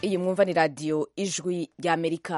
iyi mwumva ni radiyo ijwi ry'amerika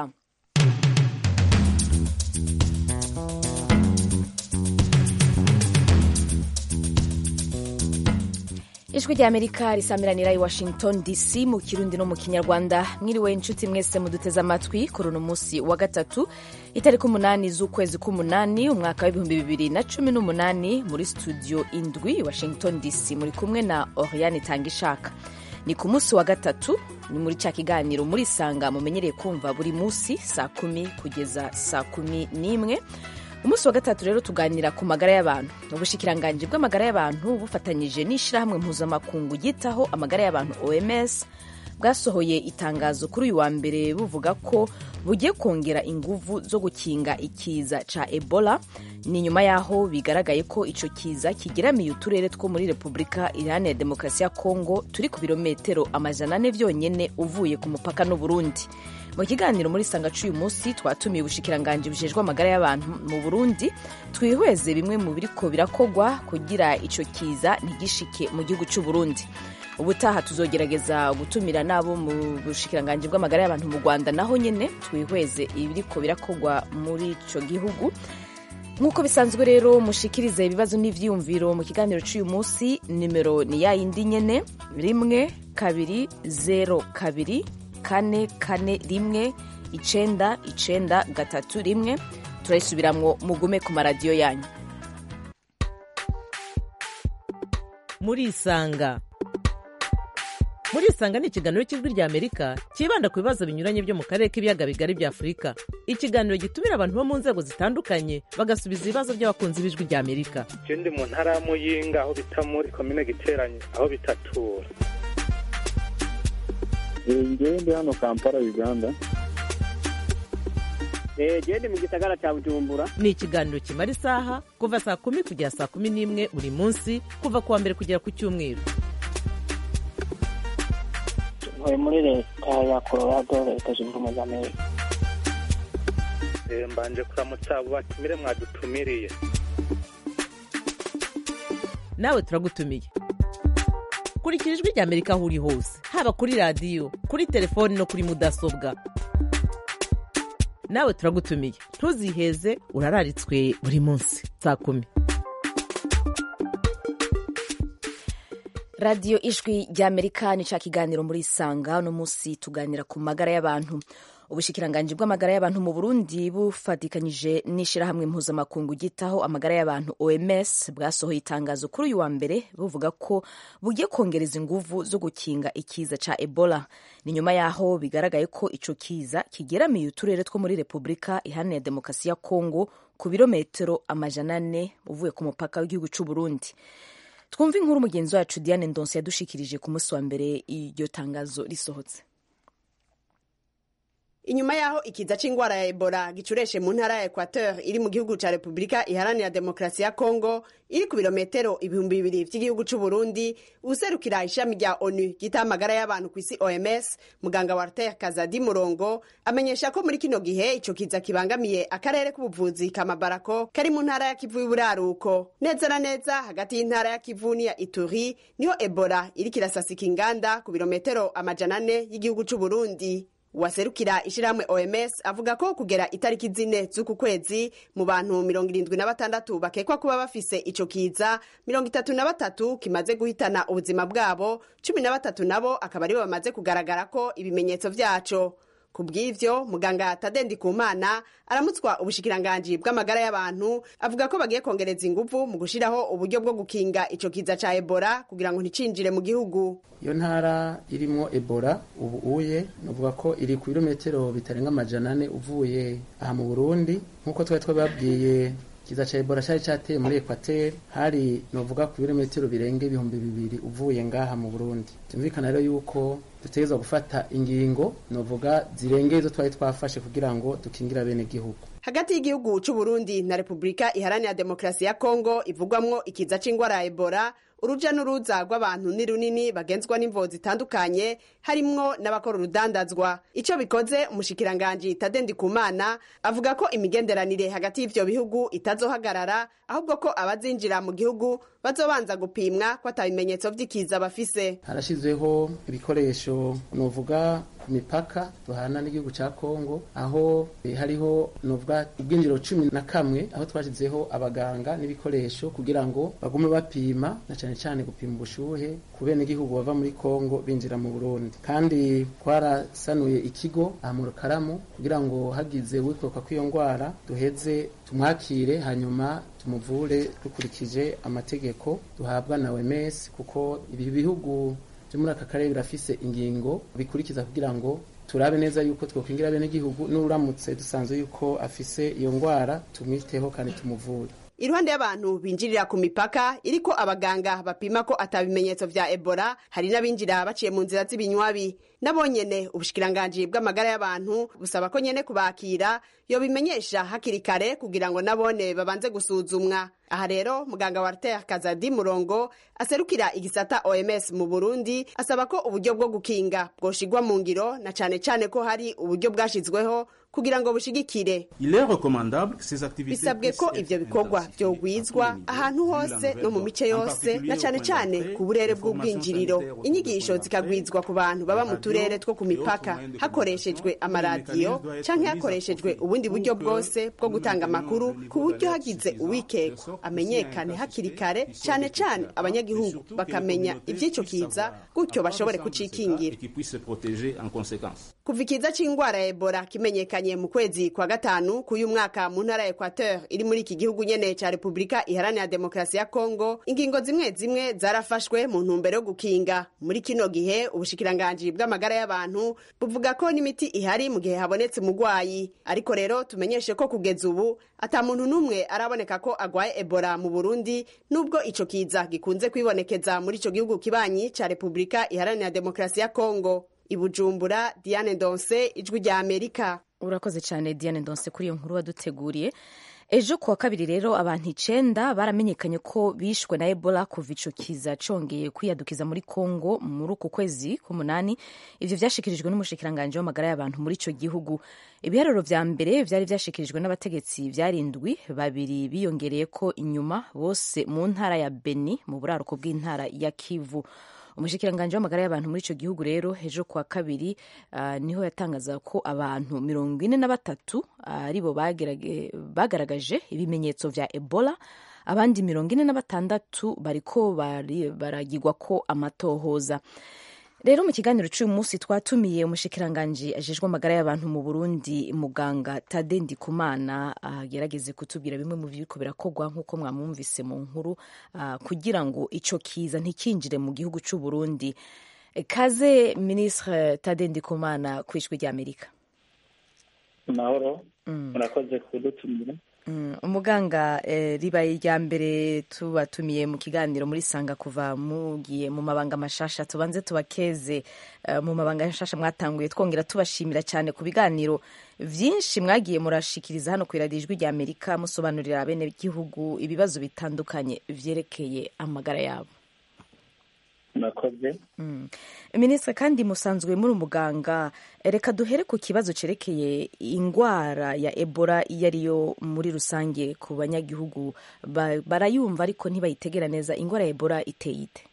ijwi ry'amerika risamiranira i washington dc mu kirundi no mu kinyarwanda mwiriwe inshuti mwese muduteze amatwi kuri uno munsi wa gatatu itariki umunani z'ukwezi k'umunani umwaka w'ibihumbi bibiri na cumi n'umunani muri studio indwi washington dc muri kumwe na oriane tangishaka ni ku munsi wa gatatu ni muri cya kiganiro muri sanga mumenyereye kumva buri munsi saa kumi kugeza saa kumi n'imwe umunsi wa gatatu rero tuganira ku magara y'abantu ubushikiranganji bw'amagara y'abantu bufatanyije n'ishyirahamwe mpuzamakungu ryitaho amagara y'abantu oms bwasohoye itangazo kuri uyu wa mbere buvuga ko bugiye kongera inguvu zo gukinga ikiza ca ebola ni nyuma y'aho bigaragaye ko ico kiza kigeramiye uturere two muri repubulika iharanira demokarasi ya kongo turi ku birometero amajana ane vyonyene uvuye ku mupaka n'uburundi mu kiganiro muri sanga c'uyu munsi twatumiye ubushikiranganji bujejwe amagara y'abantu mu burundi twihweze bimwe mu biriko birakogwa kugira ico kiza ntigishike mu gihugu c'uburundi ubutaha tuzogerageza gutumira n'abo mu bushikiranganji bw'amagara y'abantu mu rwanda naho nyene twihweze ibiriko birakogwa muri ico gihugu nk'uko bisanzwe rero mushikirize ibibazo n'ivyiyumviro mu kiganiro c'uyu munsi nimero ni ya yindi nyene rimwe kabiri zero kabiri kane kane rimwe icenda icenda gatatu rimwe turayisubiramwo mugume ku maradiyo yanyu murisanga murisanga ni ikiganiro cy'ijwi rya amerika cyibanda ku bibazo binyuranye byo mu karere k'ibiyaga bigari bya afurika ikiganiro gitumira abantu bo mu nzego zitandukanye bagasubiza ibibazo by'abakunzi b'ijwi rya amerika je ndi mu ntara ya muyinga aho bita muri komine giteranye aho bitatura ngewe ndi hano kampala uganda gende mu gisagara cya bujumbura ni ikiganiro kimara isaha kuva saa kumi kugera saa kumi n'imwe buri munsi kuva ku wa mbere kugera ku cyumweru ntuye muri leta ya colorado leta zunze ubumwe za amerika Eh, mbanje kuramutsa abo batumire mwadutumiriye nawe turagutumiye kurikira ijwi rya amerika aho uri hose haba kuri radiyo kuri telefoni no kuri mudasobwa nawe turagutumiye ntuziheze urararitswe buri munsi saa kumi radiyo ijwi ry'amerika ni ca kiganiro muri isanga uno munsi tuganira ku magara y'abantu ubushikiranganji bw'amagara y'abantu mu burundi bufatikanyije n'ishyirahamwe mpuzamakungu ryitaho amagara y'abantu oms bwasohoye itangazo kuri uyu wa mbere buvuga ko bugiye kongereza inguvu zo gukinga ikiza ca ebola ni nyuma y'aho bigaragaye ko ico kiza kigeramiye uturere two muri repubulika iharanira demokarasi ya kongo ku birometero amajana ane uvuye ku mupaka w'igihugu c'uburundi twumve inkuru mugenzi wacu diane ndonse yadushikirije ku munsi wa mbere iryo tangazo risohotse inyuma y'aho ikiza c'ingwara ya ebola gicureshe mu ntara ya equateur iri mu gihugu ca repubulika iharanira demokarasi ya kongo iri ku birometero ibihumbi bibiri vy'igihugu c'uburundi userukira ishami rya onu ryita amagara y'abantu ku isi oms muganga walter kazadi murongo amenyesha ko muri kino gihe ico kiza kibangamiye akarere k'ubuvuzi kamabarako kari mu ntara ya kivu y'uburaruko neza na neza hagati y'intara ya kivu n'iya ituri niho ebola iriko irasasika inganda ku birometero amajana ane y'igihugu c'uburundi waserukira ishirahamwe oms avuga ko kugera itariki zine z'uku kwezi mu bantu mirongo irindwi na batandatu bakekwa kuba bafise ico kiza mirongo itatu na batatu kimaze guhitana ubuzima bwabo cumi na batatu nabo akaba aribo bamaze kugaragara ko ibimenyetso vyaco ku bw'ivyo muganga tadendi kumana aramutswa ubushikiranganji bw'amagara y'abantu avuga ko bagiye kongereza inguvu mu gushiraho uburyo bwo gukinga ico kiza ca ebola kugira ngo nticinjire mu gihugu iyo ntara irimo ebola ubu uye nuvuga ko iri ku birometero bitarenga amajana ane uvuye aha mu burundi nk'uko twari twababwiye kiza ca ebola cari cateye muri ekwateri hari novuga ku birometero birenga ibihumbi bibiri uvuye ngaha mu burundi tumvikana rero yuko dutegerezwa gufata ingingo novuga zirengeye izo twari twafashe kugira ngo dukingira bene gihugu hagati y'igihugu c'uburundi na repubulika iharanira demokarasi ya kongo ivugwamwo ikiza c'ingwara ya ebola uruja n'uruza rw'abantu ni runini bagenzwa n'imvo zitandukanye harimwo n'abakora urudandazwa ico bikoze umushikiranganji tadendi kumana avuga ko imigenderanire hagati y'ivyo bihugu itazohagarara ahubwo ko abazinjira mu gihugu bazobanza gupimwa ko ata bimenyetso vy'ikiza bafise harashizweho ibikoresho novuga ku mipaka duhana n'igihugu cya kongo aho eh, hariho nuvuga ubwinjiro cumi na kamwe aho twashyizeho abaganga n'ibikoresho kugira ngo bagume bapima na cyane cyane gupima ubushuhe ku benegihugu bava muri kongo binjira mu burundi kandi twarasanuye ikigo aha mu rukaramu kugira ngo hagize uwikoroka kw'iyo ndwara duheze tumwakire hanyuma tumuvure dukurikije amategeko duhabwa na OMS kuko ibi bihugu byo muri aka karere birafise ingingo bikurikiza kugira ngo turabe neza yuko twokwingira bene igihugu n'uramutse dusanzwe yuko afise iyo ndwara tumwiteho kandi tumuvure iruhande y'abantu binjirira ku mipaka iriko abaganga bapima ko atabimenyetso vya ebola hari n'abinjira baciye mu nzira z'ibinywabi nabo nyene ubushikiranganji bw'amagara y'abantu busaba ko nyene kubakira yobimenyesha hakiri kare kugira ngo nabone babanze gusuzumwa aha rero muganga Walter Kazadi Murongo aserukira igisata OMS mu Burundi asaba ko uburyo bwo gukinga bwoshigwa mu ngiro na cane cane ko hari uburyo bwashizweho kugira ngo bushigikire Il est recommandable que ces activités bisabwe ko puissent ivyo être bikorwa intensifiées vyogwizwa au niveau ahantu de la hose nouvelle no mu mice en yose particulier na au cane point cane d'entrée, ku burere les formations bw'ubwinjiriro sanitaires au inyigisho point d'entrée, zikagwizwa ku bantu baba mu radio turere two ku et mipaka autres moyens de hakoreshejwe communication, amaradiyo les mécanismes doivent être canke mis à hakoreshejwe profit ubundi pour buryo que bwose bwo nous gutanga maintenions amakuru le niveau ku buryo d'alerte hagize suffisant, de uwikekwa sorte que amenyekane s'il y a un cas hakiri suspect, kare qu'il soit cane détecté cane avant, et abanyagihugu surtout que les bakamenya communautés ivy'ico puissent kiza savoir gutyo à quoi bashobore ressemblent ces cas kucikingira et qu'ils puissent se protéger en conséquence. kuva ikiza c'ingwara ya ebola kimenyekanye mu kwezi kwa gatanu k'uyu mwaka mu ntara ya equateur iri muri iki gihugu nyene ca repubulika iharanira demokarasi ya kongo ingingo zimwe zimwe zarafashwe mu ntumbero yo gukinga muri kino gihe ubushikiranganji bw'amagara y'abantu buvuga ko n'imiti ihari mu gihe habonetse umugwayi ariko rero tumenyeshe ko kugeza ubu ata muntu n'umwe araboneka ko agwaye ebola mu burundi nubwo ico kiza gikunze kwibonekeza muri ico gihugu kibanyi ca repubulika iharanira demokarasi ya kongo ibujumbura diane ndonse ijwi rya amerika urakoze cyane diane ndonse kuri iyo nkuru waduteguriye ejo kuwa kabiri rero abantu icenda baramenyekanye ko bishwe na ebola kuva ico kiza congeye kwiyadukiza muri congo muri uku kwezi k'umunani ivyo vyashikirijwe n'umushikiranganji w'amagara y'abantu muri ico gihugu ibiharuro vya mbere vyari vyashikirijwe n'abategetsi vyarindwi babiri biyongereye ko inyuma bose mu ntara ya beni mu buraruko bw'intara ya kivu umushikiranganji w'amagara y'abantu muri ico gihugu rero ejo kuwa kabiri uh, niho yatangaza ko abantu mirongo ine na batatu aribo bagerage- bagaragaje ibimenyetso vya ebola abandi mirongo ine na batandatu bariko bari- baragirwa ko amatohoza rero mu kiganiro cy'uyu munsi twatumiye umushikiranganji ajejwe amagara y'abantu mu burundi muganga tade ndikumana agerageze kutubwira bimwe mu biriko birakorwa nk'uko mwamwumvise mu nkuru ah, kugira ngo ico kiza ntikinjire mu gihugu cy'u burundi kaze ministre tade ndikumana ku ijwi ry'amerika mahoro murakoze kudutumira Mm, umuganga eh, ribaye irya mbere tubatumiye mu kiganiro muri sanga kuva mugiye mu mabanga mashasha tubanze tubakeze eh, mu mabanga mashasha mwatanguye twongera tubashimira cyane ku biganiro vyinshi mwagiye murashikiriza hano ku iradiyo ijwi rya amerika musobanurira bene gihugu ibibazo bitandukanye vyerekeye amagara yabo murakoze Mm. minisitiri kandi musanzwe muri umuganga reka duhere ku kibazo cerekeye ingwara ya ebola iyo ariyo muri rusange ku banyagihugu ba- barayumva ariko ntibayitegera neza ingwara ya ebola iteye ite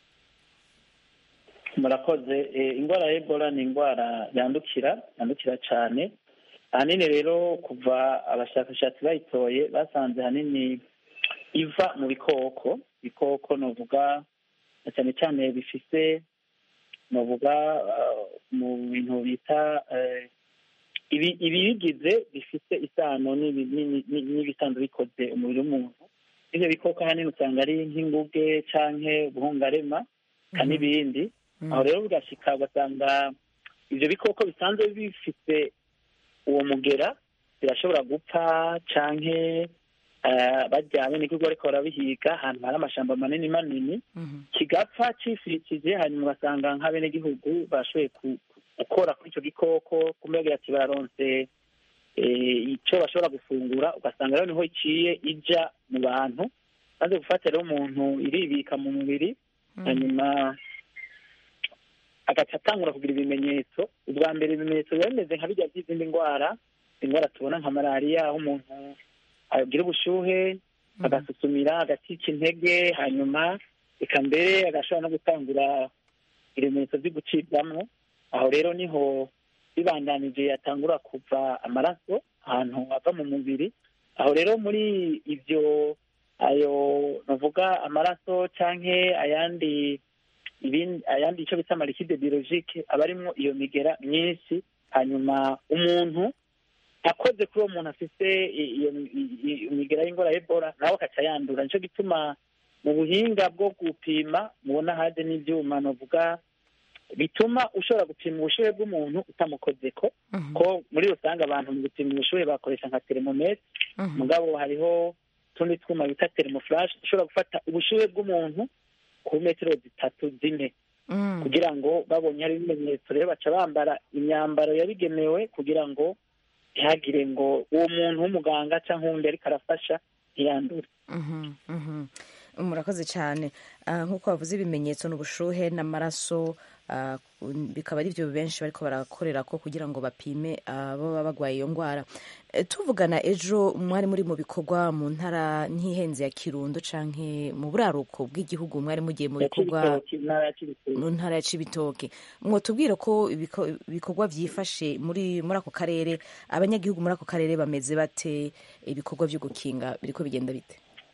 murakoze Eh, indwara ya ebola ni indwara yandukira yandukira cyane ahanini rero kuva abashakashatsi bayitoye basanze ahanini iva mu bikoko ibikoko novuga na cyane cyane bifise novuga ah, mu bintu bita eh, ibi- ibibigize bifite isano n'ibi- n'ibi- n'ibi- n'ibisanzwe bikoze umubiri w'umuntu ivyo bikoko ahanini usanga ari nk'inguge canke ubuhungarema ka n'ibindi aho rero bigashika ugasanga ivyo bikoko bisanzwe bifite uwo mugera birashobora gupfa canke eh, barya benegihugu bariko barabihiga ahantu hari amashamba manini manini kigapfa cifirikije hanyuma ugasanga nk'abenegihugu bashoboye ku- gukora kuri ico gikoko kumenya ati baronse eh, ico bashobora gufungura ugasanga rero niho iciye ija mu bantu maze gufata rero umuntu iribika mu mubiri hanyuma agaca atangura kugira ibimenyetso ubwa mbere ibimenyetso biba bimeze nka bijya by'izindi ndwara indwara tubona nka malariya aho umuntu agira ubushuhe agasusumira agacika intege hanyuma eka mbere agashobora no gutangura ibimenyetso byo gucibwamo aho rero niho bibandanije yatangura kuva amaraso ahantu ava mu mubiri aho rero muri ibyo ayo navuga amaraso canke ayandi ibindi ayandi icyo bita amarikide biologike aba arimwo iyo migera myinshi hanyuma umuntu akoze kuri uwo muntu afite i- iyo i- i- imigera y'ingora ya ebola nawe akaca yandura nicyo gituma mu buhinga bwo gupima mubona haje n'ivyuma novuga bituma ushobora gupima ubushuhe bw'umuntu utamukozeko ko muri rusange abantu mu gupima ubushuhe bakoresha nka termometre mugabo hariho utundi twuma bita thermoflash ushobora gufata ubushuhe bw'umuntu ku metero zitatu zine kugira ngo babonye hari ibimenyetso rero baca bambara imyambaro yabigenewe kugira ngo ntihagire ngo uwo muntu w'umuganga cyangwa uwundi ariko arafasha ntiyandure Mhm, mhm. murakoze cyane Ah, nk'uko bavuze ibimenyetso n'ubushuhe n'amaraso ah, bikaba ari byo benshi bariko barakorera ko kugira ngo bapime ababa bagwaye iyo ndwara Eh, tuvugana ejo mwari muri mu bikorwa mu ntara ntihenze ya kirundo canke mu buraruko bw'igihugu mwari mugiye mu bikorwa Cibitoke, intara ya Cibitoke. mu ntara ya cibitoke mwotubwira ko ibiko- ibikorwa vyifashe muri muri ako karere abanyagihugu muri ako karere bameze bate ibikorwa vyo gukinga biriko bigenda bite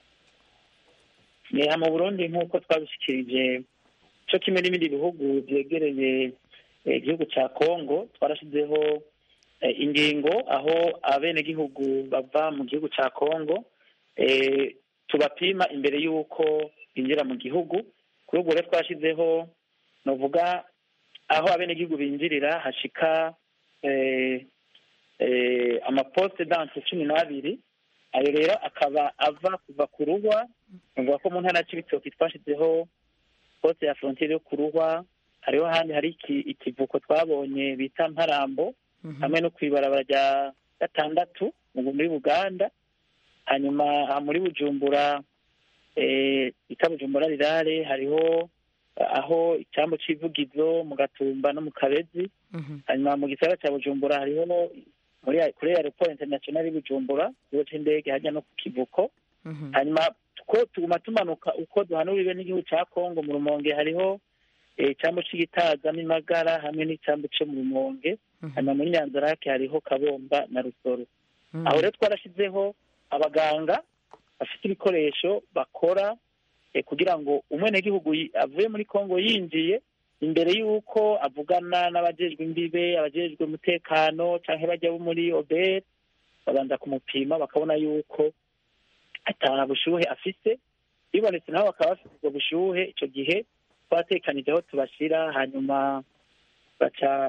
Neha mu Burundi nk'uko twabishikirije cyo kimwe n'ibindi bihugu byegereye eh, igihugu cya Kongo twarashizeho eh, ingingo aho abenegihugu bava mu gihugu cya Kongo eh, tubapima imbere y'uko binjira mu gihugu kuri ubwo rero twashyizeho novuga aho abenegihugu binjirira hashika eh, eh, amaposte danse cumi n'abiri ayo rero akaba ava kuva ku ruhwa nuvuga ko mu ntara ya Cibitoke twashyizeho poste ya frontiere yo ku ruhwa hariho ahandi hari iki- ikivuko twabonye bita mparambo hamwe no kw'ibarabara rya gatandatu mu- muri buganda hanyuma aha muri bujumbura eh, bita bujumbura rirare hariho eh, aho icyambu c'ivugizo mu gatumba no mu kabezi hanyuma mu gisagara cya bujumbura hariho muri kuri aeroport international y'i bujumbura ikigo c'indege hajya no ku kivuko hanyuma ko tuguma tumanuka uko duhanuriwe n'igihugu cya kongo mu rumonge hariho eh, icyambu c'igitaza n'imagara hamwe n'icyambu co mu rumonge hanyuma muri nyanzarake hariho kabomba na rusoro aho rero twarashyizeho abaganga bafite ibikoresho bakora eh, kugira ngo umwenegihugu yi- avuye muri kongo yinjiye imbere y'uko avugana n'abajejwe imbibe abajejwe umutekano canke bajya bo muri obere babanza kumupima bakabona yuko ata bushuhe afise bibonetse nabo bakaba bafite ubwo bushuhe ico gihe twatekanije aho tubashira hanyuma baca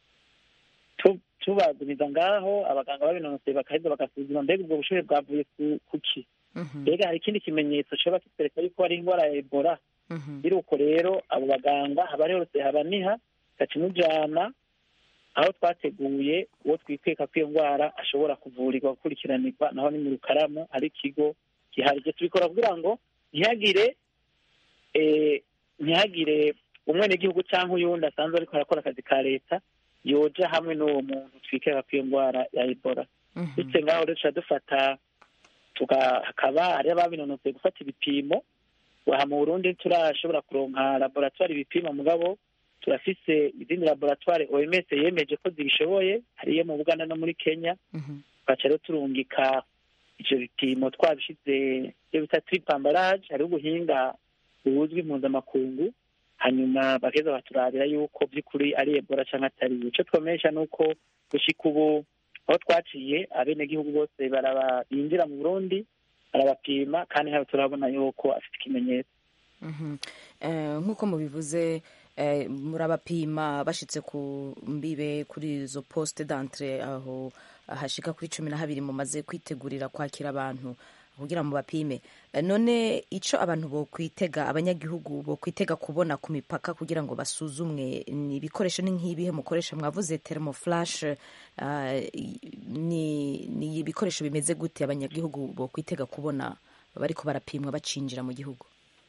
tu- tubagumiza ngaho abaganga babinonoseye bakaheza bagasuzuma mbega ubwo bushuhe bwavuye ku- kuki mbega hari ikindi kimenyetso coba kitwereka yuko hari indwara ya ebola biruko rero abo baganga haba hose haba niha gaca imujana aho twateguye uwo twikeka ko iyo ndwara ashobora kuvurirwa gukurikiranirwa naho ni mu rukaramu hari ikigo gihari ibyo tubikora kugira ngo ntihagire eh, ntihagire umwenegihugu cyangwa uyundi asanzwe ariko arakora akazi ka leta yoja hamwe n'uwo muntu twikeka ko iyo ndwara ya ebola bityo ngaho rero tuca dufata tuga- hakaba hari ababinonosoye gufata ibipimo aha mu burundi turashobora kuronka laboratwari ibipima mugabo turafise izindi laboratwari oms yemeje ko zibishoboye hariyo mu buganda no muri kenya tugaca rero turungika ivyo bipimo twabishize ivyo bita tripambarage hariho ubuhinga buzwi mpuzamakungu hanyuma bageza baturabira yuko by'ukuri ari ebola canke atari ico twomesha ni uko gushika ubu aho twaciye abenegihugu bose baraba binjira mu burundi barabapima kandi hano turabona yuko afite ikimenyetso Mhm. Eh, nk'uko mubivuze eh, murabapima bashitse ku mbibe kuri izo poste d'entre aho hashika kuri cumi na habiri mumaze kwitegurira kwakira abantu kugira ngo bapime Eh, none ico abantu bokwitega abanyagihugu bokwitega kubona ku mipaka kugira ngo basuzumwe ni ibikoresho ni nk'ibihe mukoresha mwavuze thermoflash eh, ni ni ibikoresho bimeze gute abanyagihugu bokwitega kubona bariko barapimwa bacinjira mu gihugu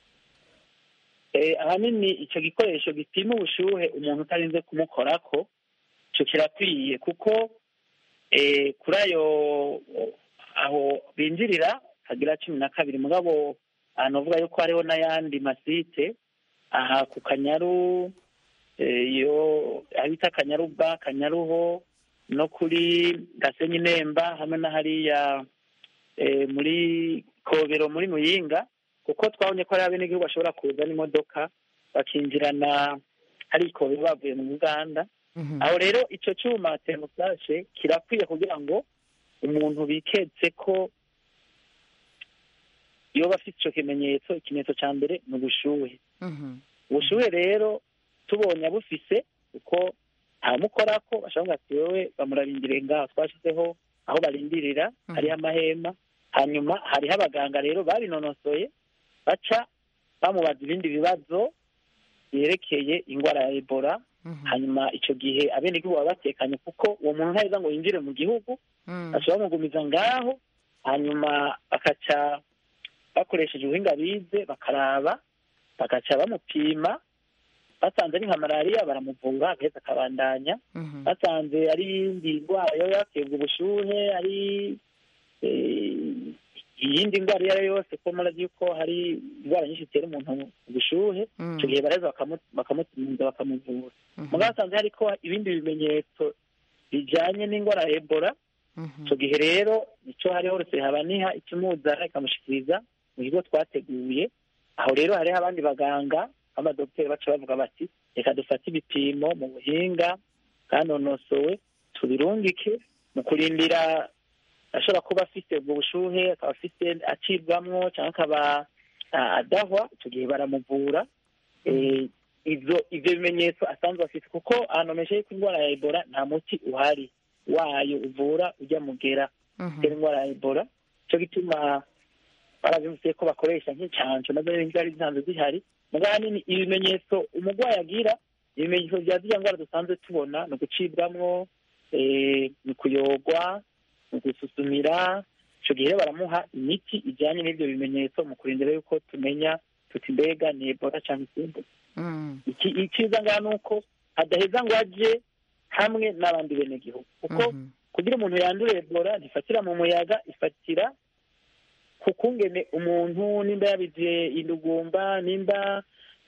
Eh, ahanini icyo gikoresho gipima ubushuhe umuntu utarinze kumukorako icyo kirakwiye kuko eh, kuri ayo aho binjirira hagira cumi na kabiri mugabo ahantu uvuga yuko hariho n'ayandi masite aha ku kanyaru eh, iyo aho bita kanyaruba kanyaruho no kuri gasenyi nemba hamwe na hariya eh, muri kobero muri muyinga kuko twabonye ko hari abenegihugu bashobora kuza n'imodoka bakinjirana hari ikobero bavuye mu uganda aho rero icyo cyuma termoflashe kirakwiye kugira ngo umuntu biketse ko iyo bafite icyo kimenyetso ikimenyetso cya mbere ni ubushuhe ubushuhe rero tubonye abufise kuko ntamukora ko bashobora ati wowe bamurarindiriye ngaho twashyizeho aho barindirira hariho amahema hanyuma hariho abaganga rero babinonosoye baca bamubaza ibindi bibazo byerekeye indwara ya ebola hanyuma icyo gihe abenegihugu baba batekanye kuko uwo muntu ntaheza ngo yinjire mu gihugu bashobora bamugumiza ngaho hanyuma bakaca bakoresheje ubuhinga bize bakaraba bagaca bamupima basanze ari nka malariya baramuvura agaheza akabandanya basanze ari iyindi ndwara yaba yaterwa ubushuhe ari iyindi ndwara iyo ari yo yose ko murazi yuko hari indwara nyinshi zitera umuntu ubushuhe icyo gihe bareza bakamutumiza bakamuvura mugabo basanze hariko ibindi bimenyetso bijanye n'indwara ya ebola icyo gihe rero nicyo hariho uretse habaniha ikimuzana ikamushikiriza mu kigo twateguye aho rero hariho abandi baganga b'amadogiteri baca bavuga bati reka dufate ibipimo mu buhinga bwanonosowe tubirungike mu kurindira ashobora kuba afite ubwo bushuhe akaba afite acibwamwo cyangwa akaba adahwa icyo gihe baramuvura ibyo ibyo bimenyetso asanzwe afite kuko ahantu hameze yuko indwara ya ebola nta muti uhari wayo uvura ujya mugera utera indwara ya ebola icyo gituma barabivuze ko bakoresha nk'incanco nazo zari zisanzwe zihari mugabo ahanini ibimenyetso umurwayi agira ibimenyetso bya ziriya ndwara dusanzwe tubona ni ugucibwamwo ni kuyogwa ni gususumira icyo gihe baramuha imiti ijyanye n'ibyo bimenyetso mu kurindira yuko tumenya tuti mbega ni ebola cyangwa izindi icyiza ngaha ni uko adaheza ngo ajye hamwe n'abandi benegihugu kuko kugira umuntu yandure ebola ntifatira mu muyaga ifatira ku kungene umuntu nimba yabize indugumba nimba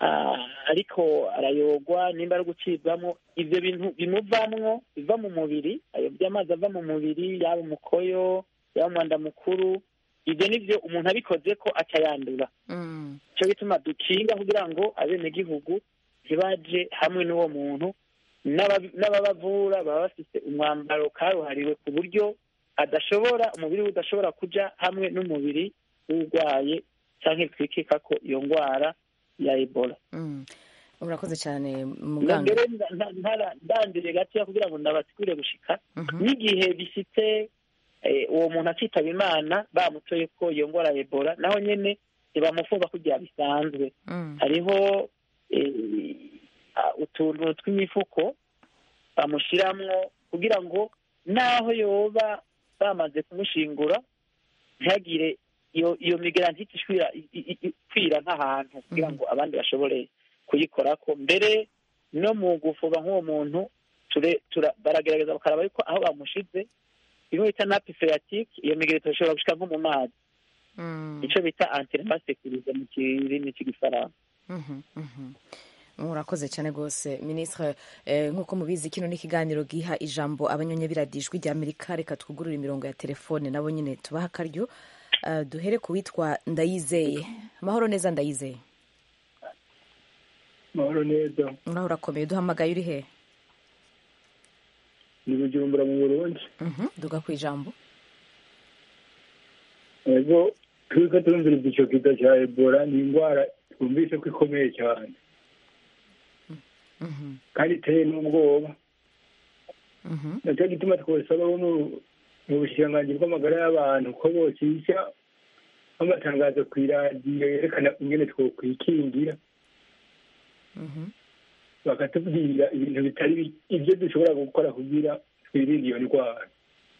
ariko arayogwa nimba ari gucibwamo ibyo bintu bimuvamwo biva mu mubiri ayo by'amazi ava mu mubiri yaba umukoyo yaba umwanda mukuru ibyo ni byo umuntu abikoze ko aca yandura icyo bituma dukinga kugira ngo abenegihugu ntibaje hamwe n'uwo muntu n'ababavura baba bafite umwambaro karuhariwe ku buryo adashobora umubiri we udashobora kujya hamwe n'umubiri w'urwaye cyangwa twikeka ko iyo ndwara ya ebola urakoze cyane muganga mbere ndandire gatoya kugira ngo ndabasigure gushika n'igihe bifite uwo muntu akitaba imana bamutoye ko iyo ndwara ya ebola naho nyine ntibamufunga kugira bisanzwe hariho utuntu tw'imifuko bamushyiramo kugira ngo naho yoba bamaze kumushingura ntihagire iyo iyo migarantite ikwira nk'ahantu kugira ngo abandi bashobore kuyikora ko mbere no mu gufuba nk'uwo muntu baragerageza bakaraba yuko aho bamushize bimwe bita napi feratike iyo migarantite ishobora gushyira nko mu mazi icyo bita antiremasekirize mu kirimi cy'igifaransa murakoze cyane rwose minisitiri nk'uko mubizi kino ni ikiganiro giha ijambo abanyonyabiradijwi rya amerika reka twugurure imirongo ya telefone nabo nyine tubaha akaryo duhere ku witwa ndayizeye amahoro neza ndayizeye amahoro neza uraho urakomeye duhamagaye uri he ni bujumbura mu burundi duga ku ijambo ego turi ko turumviriza icyo kiza cya ebola ni indwara twumvise ko ikomeye cyane kandi iteye n'ubwoba nacyo gituma twasaba bo mu bushikiranganji bw'amagara y'abantu ko bocisha amatangazo ku iradiyo yerekana ingene twokwikingira bakatubwira ibintu bitari ibyo dushobora gukora kugira twirinde iyo ndwara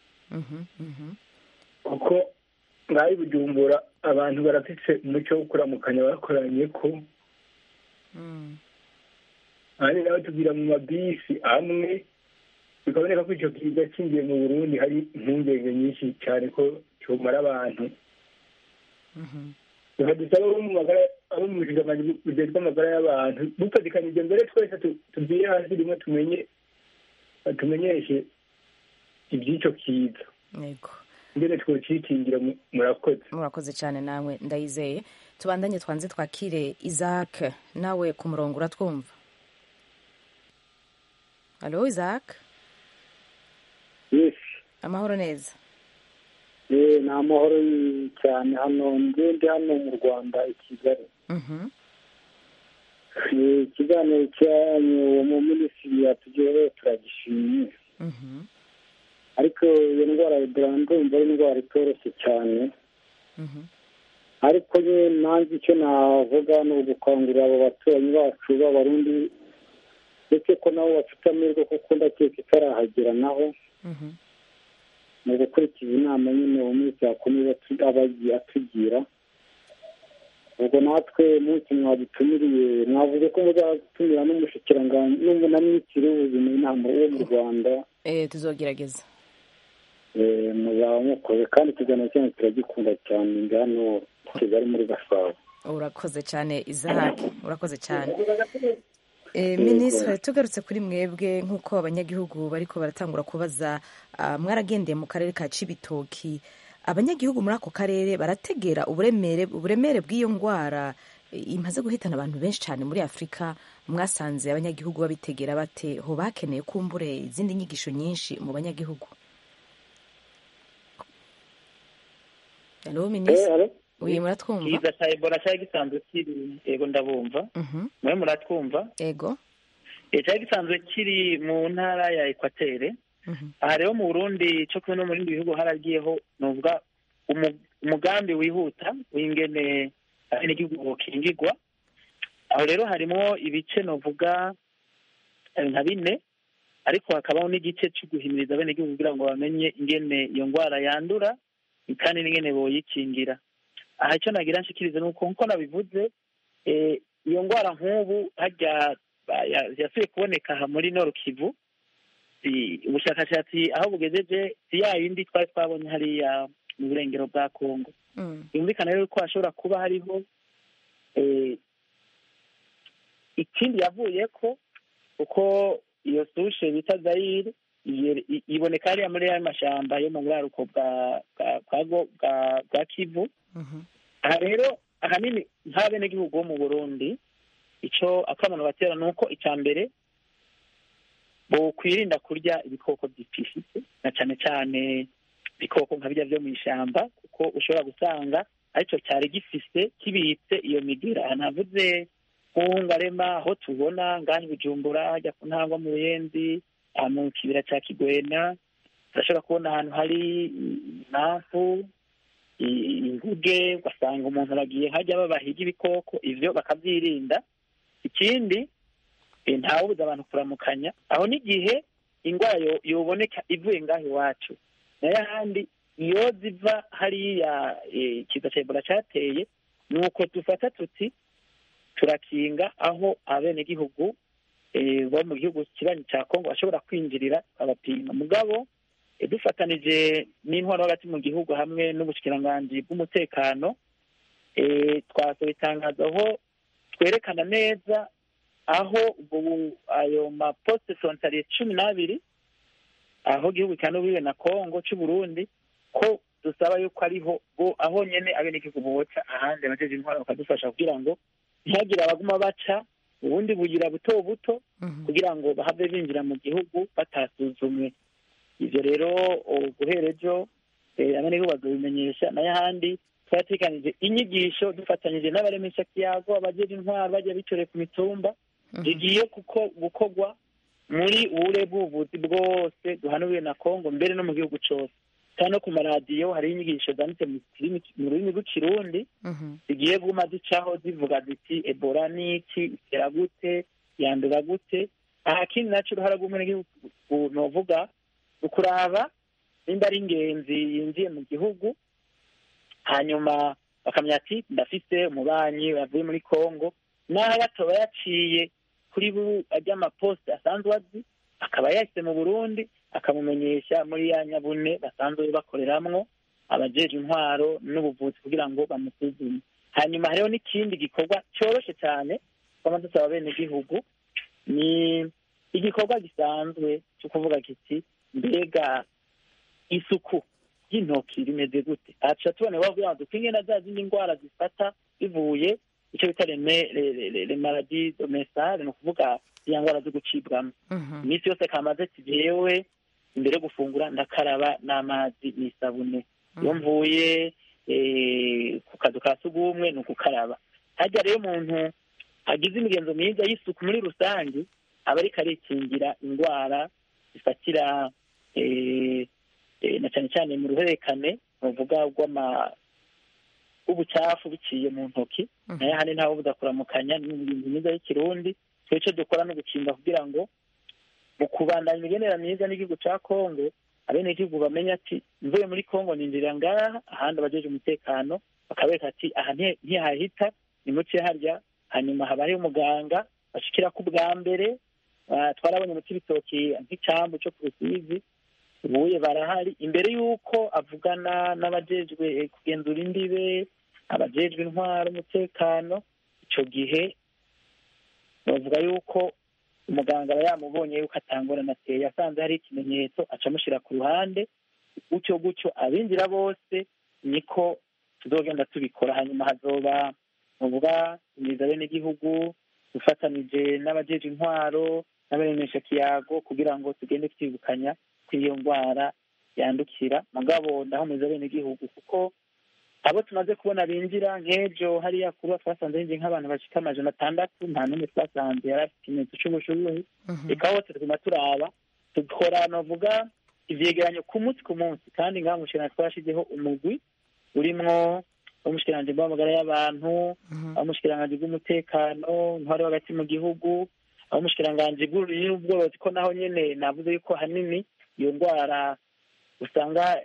kuko ngaho bujumbura abantu barafise umuco wo kuramukanya bakoranye ko ahandi nawe tubwira mu mabisi amwe bikaboneka ko icyo kiza kingiye mu burundi hari impungenge nyinshi cyane ko cyomara abantu bakadusaba abo mu magara abo mu bushikiranganji bujejwe amagara y'abantu dufatikanije mbere twese tu- tubwire hasi rimwe tumenye tumenyeshe iby'icyo kiza yego mbere twocikingira mu- murakoze murakoze cyane nawe ndayizeye tubandanye twanze twakire isaac nawe ku murongo uratwumva halo isaac yes amahoro neza eh ni amahoro cyane hano ndi ndi hano mu rwanda i kigali Mhm. Eh, ikiganiro cyanyu uwo mu minisitiri yatugejeho turagishimiye Mhm. ariko iyo ndwara ya ebola ndumva ari indwara itoroshye cyane Mhm. ariko nyine nanjye icyo navuga ni ugukangurira abo baturanyi bacu b'abarundi ndetse ko nabo bafite amahirwe kuko ndakeka itarahagera naho Mhm. mu gukurikiza inama nyine uwo munsi yakomeza atu- aba agiye atugira ubwo natwe munsi mwadutumiriye mwavuze ko muzatumira n'umushikiranganji n'umu- na minisitiri w'ubuzima inama wo mu rwanda Eh, tuzogerageza eh, muzaba mukoze kandi ikiganiro cyanyu turagikunda cyane ndi hano i kigali muri gasabo urakoze cyane isaac urakoze cyane Eh, minisitiri tugarutse kuri mwebwe nk'uko abanyagihugu bariko baratangura kubaza ah, mwaragendeye mu karere ka cibitoki abanyagihugu muri ako karere barategera uburemere uburemere bw'iyo ndwara eh, imaze guhitana abantu benshi cyane muri afurika mwasanze abanyagihugu babitegera bate ho bakeneye kumbure izindi nyigisho nyinshi mu banyagihugu halo Eh, minisitiri alo? uyu muratwumva kiza cya ebola cyari gisanzwe kiri yego ndabumva Mhm. mwe muratwumva ego Eh, cyari gisanzwe kiri mu ntara ya ekwatere Mhm. aha rero mu burundi cyo kumwe no mu bindi bihugu haragiyeho nuvuga umu- umugambi wihuta w'ingene abenegihugu bokingirwa aho rero harimo ibice novuga eh, nka bine ariko hakabaho n'igice cyo guhimiriza abenegihugu kugira ngo bamenye ingene iyo ndwara yandura kandi n'ingene boyikingira aha icyo nagira nshikirize ni uko nkuko nabivuze eh, iyo ndwara nk'ubu harya ba- ya- yasubiye kuboneka aha muri Nord Kivu si- ubushakashatsi aho bugejeje si ya yindi twari twabonye hariya mu burengero bwa Kongo Mm. yumvikana rero ko hashobora kuba hariho eh, ikindi yavuye ko uko iyo sushe bita zayire iye- i- iboneka hariya muri ya mashyamba yo mu buraruko bwa bwa- bwa Go- bwa- bwa kivu Mhm. aha rero ahanini nk'abenegihugu bo mu burundi icyo akamaro batera ni uko icya mbere bokwirinda kurya ibikoko byipfishitse na cyane cyane ibikoko nka birya byo mu ishyamba kuko ushobora gusanga aricyo cyari gifise kibitse iyo migera aha navuze nk'uhungarema aho tubona ngaha i bujumbura hajya ku ntangwa mu ruyenzi aha mu kibira cya kigwena turashobora kubona ahantu hari impamvu i- inguge ugasanga umuntu aragiye hajya babahiga ibikoko ivyo bakavyirinda ikindi eh, ntawubuza abantu kuramukanya aho n'igihe indwara yo- yoboneka ivuye ngaho iwacu nayo ahandi iyo ziva hariya eh, ikiza ca ebola cateye ni uko dufata tuti turakinga aho abenegihugu eh, bo mu gihugu kibanyi ca kongo bashobora kwinjirira abapima mugabo eh, dufatanije n'intwaro hagati mu gihugu hamwe n'ubushikiranganji bw'umutekano eh, twasohoye itangazo aho twerekana neza aho ubu ayo maposite frontalier cumi n'abiri aho igihugu cyanubiwe na kongo c'uburundi ko dusaba yuko ariho bo aho nyene abenegihugu boca ahandi abajeje intwaro bakadufasha kugira ngo ntihagire abaguma baca ubundi bugira buto buto Mhm. kugira ngo bahave binjira mu gihugu batasuzumwe ivyo rero o- guhera ejo eh, abenegihugu bazobimenyesha nayo ahandi twaratekanije inyigisho dufatanyije n'abaremesha kiyago abajeje intwaro bajya bitoreye ku mitumba zigiye kuko gukorwa muri ubure bw'ubuvuzi bwose duhanuriwe na kongo mbere no mu gihugu cose kandi no ku maradiyo hariho inyigisho zanditse mu kirimi- mu rurimi rw'ikirundi Mhm. zigiye guma zicaho zivuga ziti ebola ni iki itera gute yandura gute aha kindi naco uruhara rw'umunyagihugu novuga ukuraba nimba ari ingenzi yinjiye mu gihugu hanyuma bakamenya ati ndafise umubanyi yavuye muri kongo naho yatoba yaciye kuri bu ajya amaposite asanzwe azi akaba yahise mu burundi akamumenyesha muri ya nyabune basanzwe bakoreramwo abajeje intwaro n'ubuvuzi kugira ngo bamusuzume hanyuma hariho n'ikindi gikorwa cyoroshe cyane twama dusaba abenegihugu ni igikorwa gisanzwe cyo kuvuga kiti mbega isuku ry'intoki rimeze gute aca tubone bavuga ngo dupinge na za zindi ndwara zifata bivuye icyo bita le maladi domesale ni ukuvuga iya ndwara zo gucibwamo iminsi yose kamaze ati jewe imbere yo gufungura ndakaraba n'amazi n'isabune iyo mvuye ku kazu ka sugumwe ni ugukaraba hajya rero umuntu agize imigenzo myiza y'isuku muri rusange aba ariko arikingira indwara zifatira na cyane cyane mu ruhererekane bavuga rw'ama ubucafu biciye mu ntoki nayo hane ntawe budakuramukanya ni imigenzo myiza y'ikirundi icyo dukora no gukinga kugira ngo mu kubandanya imigenera myiza n'igihugu cya kongo abenegihugu bamenya ati mvuye muri kongo ninjira ngaha ahandi abajeje umutekano bakabereka ati aha ntihahita ni muce harya hanyuma haba hariho umuganga bashikira ku bwa mbere twarabonye mu cy'ibitoki nk'icyambu cyo ku rusizi ubuye barahari imbere y'uko avugana n'abajejwe kugenzura imbibe abajejwe intwaro umutekano icyo gihe bavuga yuko umuganga aba yamubonye yuko atangorana ateye asanze hari ikimenyetso aca amushyira ku ruhande gutyo gutyo abinjira bose niko tuzogenda tubikora hanyuma hazoba muvuga imiza n'igihugu dufatanije n'abajeje intwaro n'abaremesha kiyago kugira ngo tugende twibukanya ko iyo ndwara yandukira mugabo ndahumuriza abenegihugu kuko abo tumaze kubona binjira nk'ejo hariya kuba twasanze hinjiye nk'abantu bashika amajana atandatu nta n'umwe twasanze yari afite ikimenyetso c'ubushubuhe reka hose tuguma turaba dukora novuga ivyegeranyo ku munsi ku munsi kandi ngaha mushikirana twashizeho umugwi urimwo umushikiranganji bw'amagara y'abantu umushikiranganji bw'umutekano ntwari hagati mu gihugu umushikiranganji bw'ubworozi ko naho nyene navuze yuko hanini iyo ndwara usanga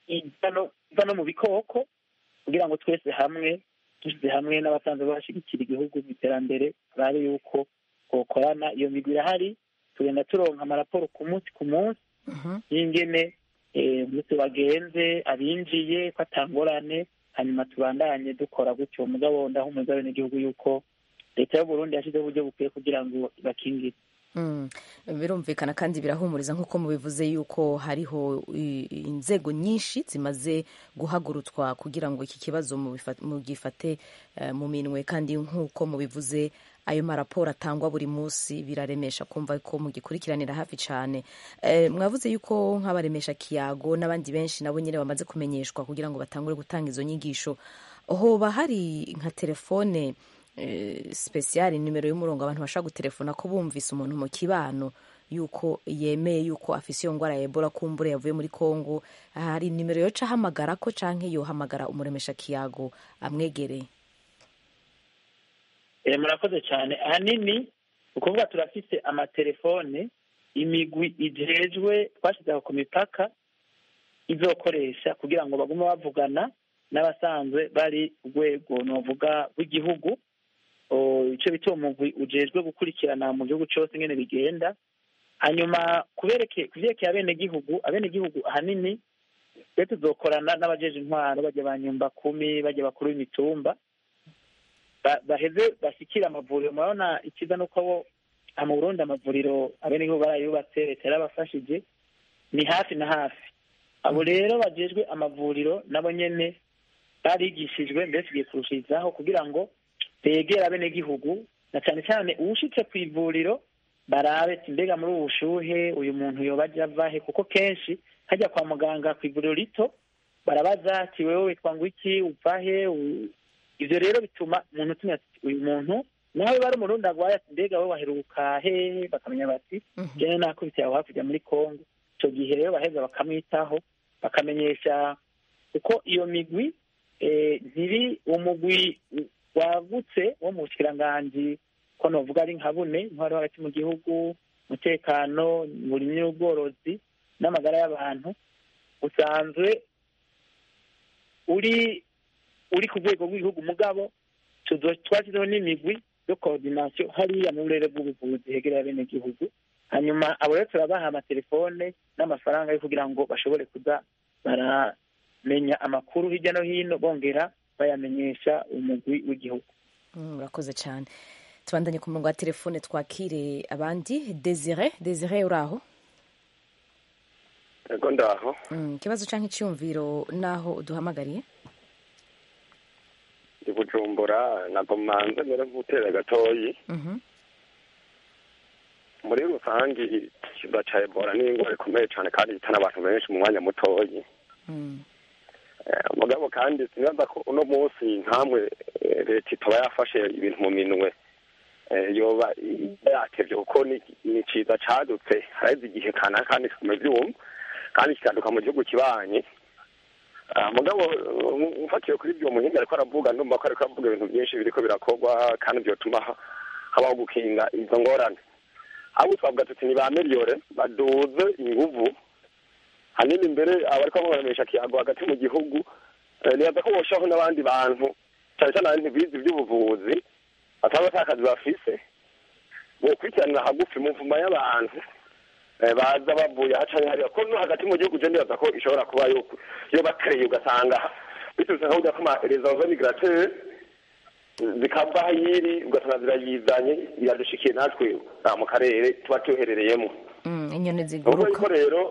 iva no mu bikoko kugira ngo twese hamwe dushyize hamwe n'abasanzwe bashyigikira igihugu mu iterambere turabe yuko twokorana iyo migwi irahari tugenda turonka amaraporo ku munsi ku munsi y'ingene umunsi wagenze abinjiye ko atangorane hanyuma tubandanye dukora gutyo mugabo ndahumuza abenegihugu yuko leta y'uburundi yashyizeho uburyo bukwiye kugira ngo ibakingire birumvikana kandi birahumuriza nk'uko mubivuze yuko hariho inzego nyinshi zimaze guhagurutswa kugira ngo iki kibazo mugifate mu minwe kandi nk'uko mubivuze ayo maraporo atangwa buri munsi biraremesha kumva ko mugikurikiranira hafi cyane mwavuze yuko nk'abaremesha kiyago n'abandi benshi nabo nyine bamaze kumenyeshwa kugira ngo batangure gutanga izo nyigisho hoba hari nka telefone sipesiyari nimero y'umurongo abantu bashobora gutelefona ko bumvise umuntu mu kibano yuko yemeye yuko afise iyo ndwara ya ebola kumbure yavuye muri congo hari nimero yoca ahamagara ko canke yohamagara umuremesha kiyago amwegereye murakoze cyane ahanini ukuvuga turafise amatelefone imigwi ijejwe twashyizeho ku mipaka izokoresha kugira ngo bagume bavugana n'abasanzwe bari urwego novuga rw'igihugu icyo bita umugwi ujejwe gukurikirana mu gihugu cyose ingene bigenda hanyuma kubyerekeye abenegihugu abenegihugu ahanini twe tuzokorana n'abajeje intwaro bajya ba nyumba kumi bajya bakuru b'imitumba baheze bashyikira amavuriro murabona ikiza nuko abo mu burundi amavuriro abenegihugu barayubatse leta yarabafashije ni hafi na hafi abo rero bajejwe amavuriro nabo nyene barigishijwe mbese igiye kurushirizaho kugira ngo begere abenegihugu na cyane cyane uwushitse ku ivuriro barabe ati mbega muri ubu bushuhe uyu muntu yoba aja avahe kuko kenshi hajya kwa muganga ku ivuriro rito barabaza ati wewe witwa ngo iki uvahe ivyo rero bituma umuntu utumye ati uyu muntu nawe bari umurundi agwaye ati mbega we waheruka hehe bakamenya bati jene nakubitiye aho hakurya muri kongo ico gihe rero baheza bakamwitaho bakamenyesha kuko iyo migwi ntiri umugwi wagutse wo mu bushikiranganji ko novuga ari nka bune intwaro hagati mu gihugu umutekano uburimyi n'ubworozi n'amagara y'abantu usanzwe uri uri ku rwego rw'igihugu mugabo twashyizeho n'imigwi yo koordinasiyo hariya mu burere bw'ubuvuzi hegereye abenegihugu hanyuma abo rero turabaha amatelefone n'amafaranga yo kugira ngo bashobore kuza baramenya amakuru hirya no hino bongera bayamenyesha umugwi w'igihugu murakoze cyane tubandanye ku murongo wa telefone twakire abandi desire desire uri aho ego ndaho ikibazo cyangwa icyumviro n'aho uduhamagariye ndi bujumbura ntabwo manze mbere nk'utera gatoyi muri rusange ikiza cya ebola ni indwara ikomeye cyane kandi ihitana abantu benshi mu mwanya mutoyi mugabo kandi sinaza ko uno munsi nkamwe leta itaba yafashe ibintu mu minwe yoba yatevye kuko ni ciza cadutse haraheze igihe kana kandi kiguma ivyuma kandi kikaduka mu gihugu kibanye mugabo mfatiye kuri ibyo muhinga ariko aravuga ndumva ko ariko aravuga ibintu byinshi biriko birakorwa kandi byotuma habaho gukinga izo ngorane ahubwo twavuga tuti ni ba miliyore baduze inguvu hanini imbere abariko baremesha kiyago hagati mu gihugu nibaza ko boshaho n'abandi bantu cyane cyane abantu bize iby'ubuvuzi bataba atakazi bafise bokurikiranira hagufi mu mvuma y'abantu baza bavuye haca hariya ko no hagati mu gihugu je ndibaza ko ishobora kuba yo bakereye ugasanga biturutse nka burya ko ama resanzo migrateur zikava hayiri ugasanga zirayizanye iradushikiye natwe mu karere tuba tuherereyemo inyoni ubwo ziguruka yuko rero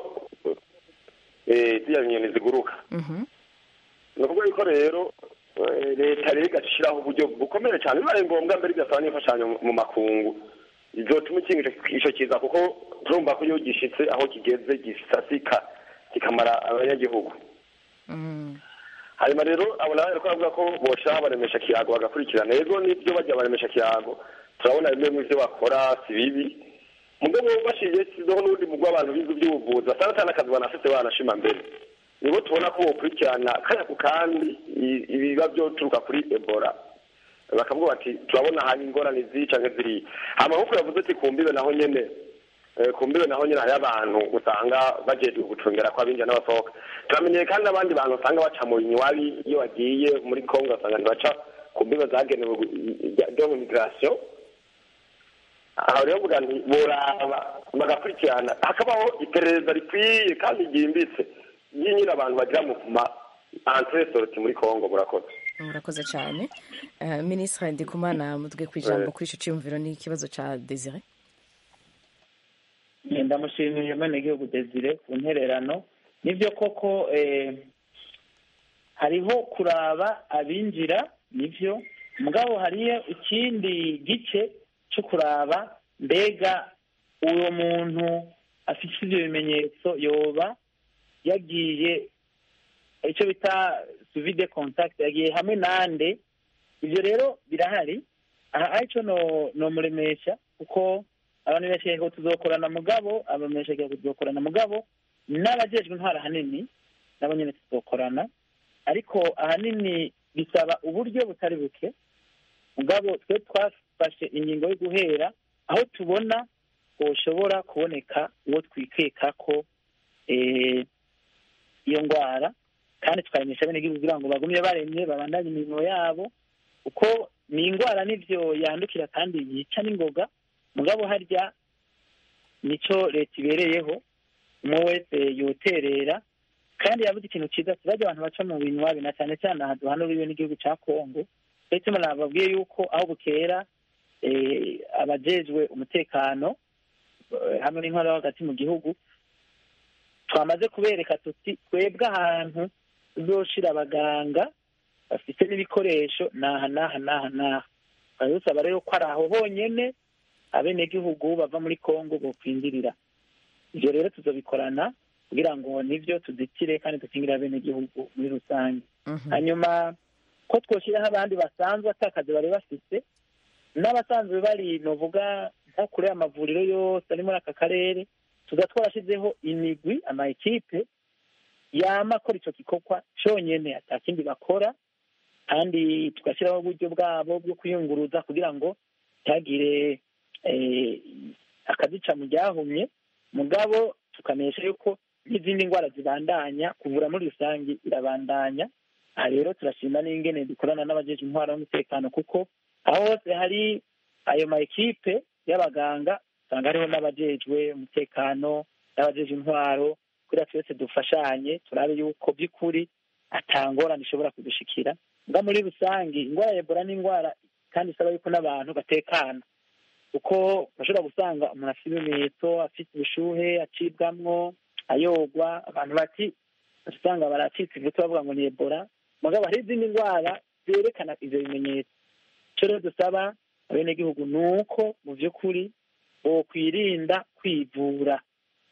ziriya nyoni ziguruka ni ukuvuga yuko rero leta rero igashiraho uburyo bukomeye cyane bibaye ngombwa mbere igasaba n'imfashanyo mu makungu izotuma ikinga ico kiza kuko turumva ko iyo gishitse aho kigeze gisasika kikamara abanyagihugu hanyuma rero abo nawe ariko aravuga ko boshiraho baremesha kiyago bagakurikirana rero n'ibyo bajya baremesha kiyago turabona bimwe mu byo bakora si bibi mugabo bashiye sizeho n'ubundi mugwi w'abantu bize iby'ubuvuzi basanga atari n'akazi banafite banashima mbere nibo tubona ko bokurikirana kanya ku kandi ibiba byoturuka kuri ebola bakavuga bati turabona hari ingorane ziri canke ziriya hama nkuko yavuze ati ku mbibe naho nyene ku mbibe naho nyene hariho abantu usanga bajejwe gucungera ko abinjira n'abasohoka turamenyeye kandi n'abandi bantu usanga baca mu binywabi iyo bagiye muri kongo basanga ntibaca ku mbibe zagenewe byo mu migration aho rero mvuga nti boraba bagakurikirana hakabaho iperereza rikwiye kandi ryimbitse ry'inyine abantu bagira mu ma entrée sortie muri kongo murakoze murakoze cyane Eh, minisitiri ndikumana mutwe ku ijambo kuri icyo cyumviro n'ikibazo cya desire ndamushimiye gihugu desire ku ntererano nibyo koko eh, hariho kuraba abinjira nibyo mugabo hariyo ikindi gice cyo kuraba mbega uwo muntu afite ibyo bimenyetso yoba yagiye icyo bita suvide contact yagiye hamwe nande ibyo rero birahari aha aricyo no nomuremesha kuko abantu benshi ngo tuzokorana mugabo abamesha ngo tuzokorana mugabo n'abajejwe intwara ahanini nabo nyine tuzokorana ariko ahanini bisaba uburyo butari buke mugabo twe twafashe ingingo yo guhera aho tubona hoshobora kuboneka uwo twikeka ko eh, iyo ndwara kandi tukamenyesha bene igihugu kugira ngo bagumye baremye babandanye imirimo yabo kuko ni indwara n'ivyo yandukira kandi yica n'ingoga mugabo harya nico leta ibereyeho umwe wese yoterera kandi yavuze ikintu cyiza tuzajya abantu baca mu binywabi na cyane cyane aha duhanuriwe n'igihugu cya kongo ndetse nababwiye yuko aho bukera eh, abajejwe umutekano eh, hamwe n'intwaro yo hagati mu gihugu twamaze kubereka tuti twebwe ahantu tuzoshira abaganga bafite n'ibikoresho naha naha naha naha tukaba dusaba rero ko ari aho honyene abenegihugu bava muri kongo bokwinjirira ibyo rero tuzobikorana kugira ngo nibyo tuditire kandi dukingire abenegihugu muri rusange hanyuma ko twoshyiraho abandi basanzwe atakazi bari bafite n'abasanzwe bari novuga nko kure y'amavuriro yose ari muri aka karere tuza twarashyizeho imigwi ama ekipe yama akora icyo gikorwa cyonyine atakindi bakora kandi tugashyiraho uburyo bwabo bwo kwiyunguruza kugira ngo ntihagire eh, akazica mu ryahumye mugabo tukamenyesha yuko n'izindi ndwara zibandanya kuvura muri rusange irabandanya aha rero turashima n'ingene dukorana n'abajeje intwara y'umutekano kuko aho hose hari ayo ma ekipe y'abaganga usanga hariho n'abajejwe umutekano n'abajeje intwaro kugira twese dufashanye turabe yuko by'ukuri atangorane ishobora kudushikira nga muri rusange indwara ya ebola ni indwara kandi isaba yuko n'abantu batekana kuko bashobora gusanga umuntu afite ibimenyetso afite ubushuhe acibwamwo ayogwa abantu bati usanga baracitse ivutu bavuga ngo ni ebola mugabo hari izindi ndwara zerekana ivyo bimenyetso icyo rero dusaba abenegihugu ni uko mu by'ukuri bokwirinda kwivura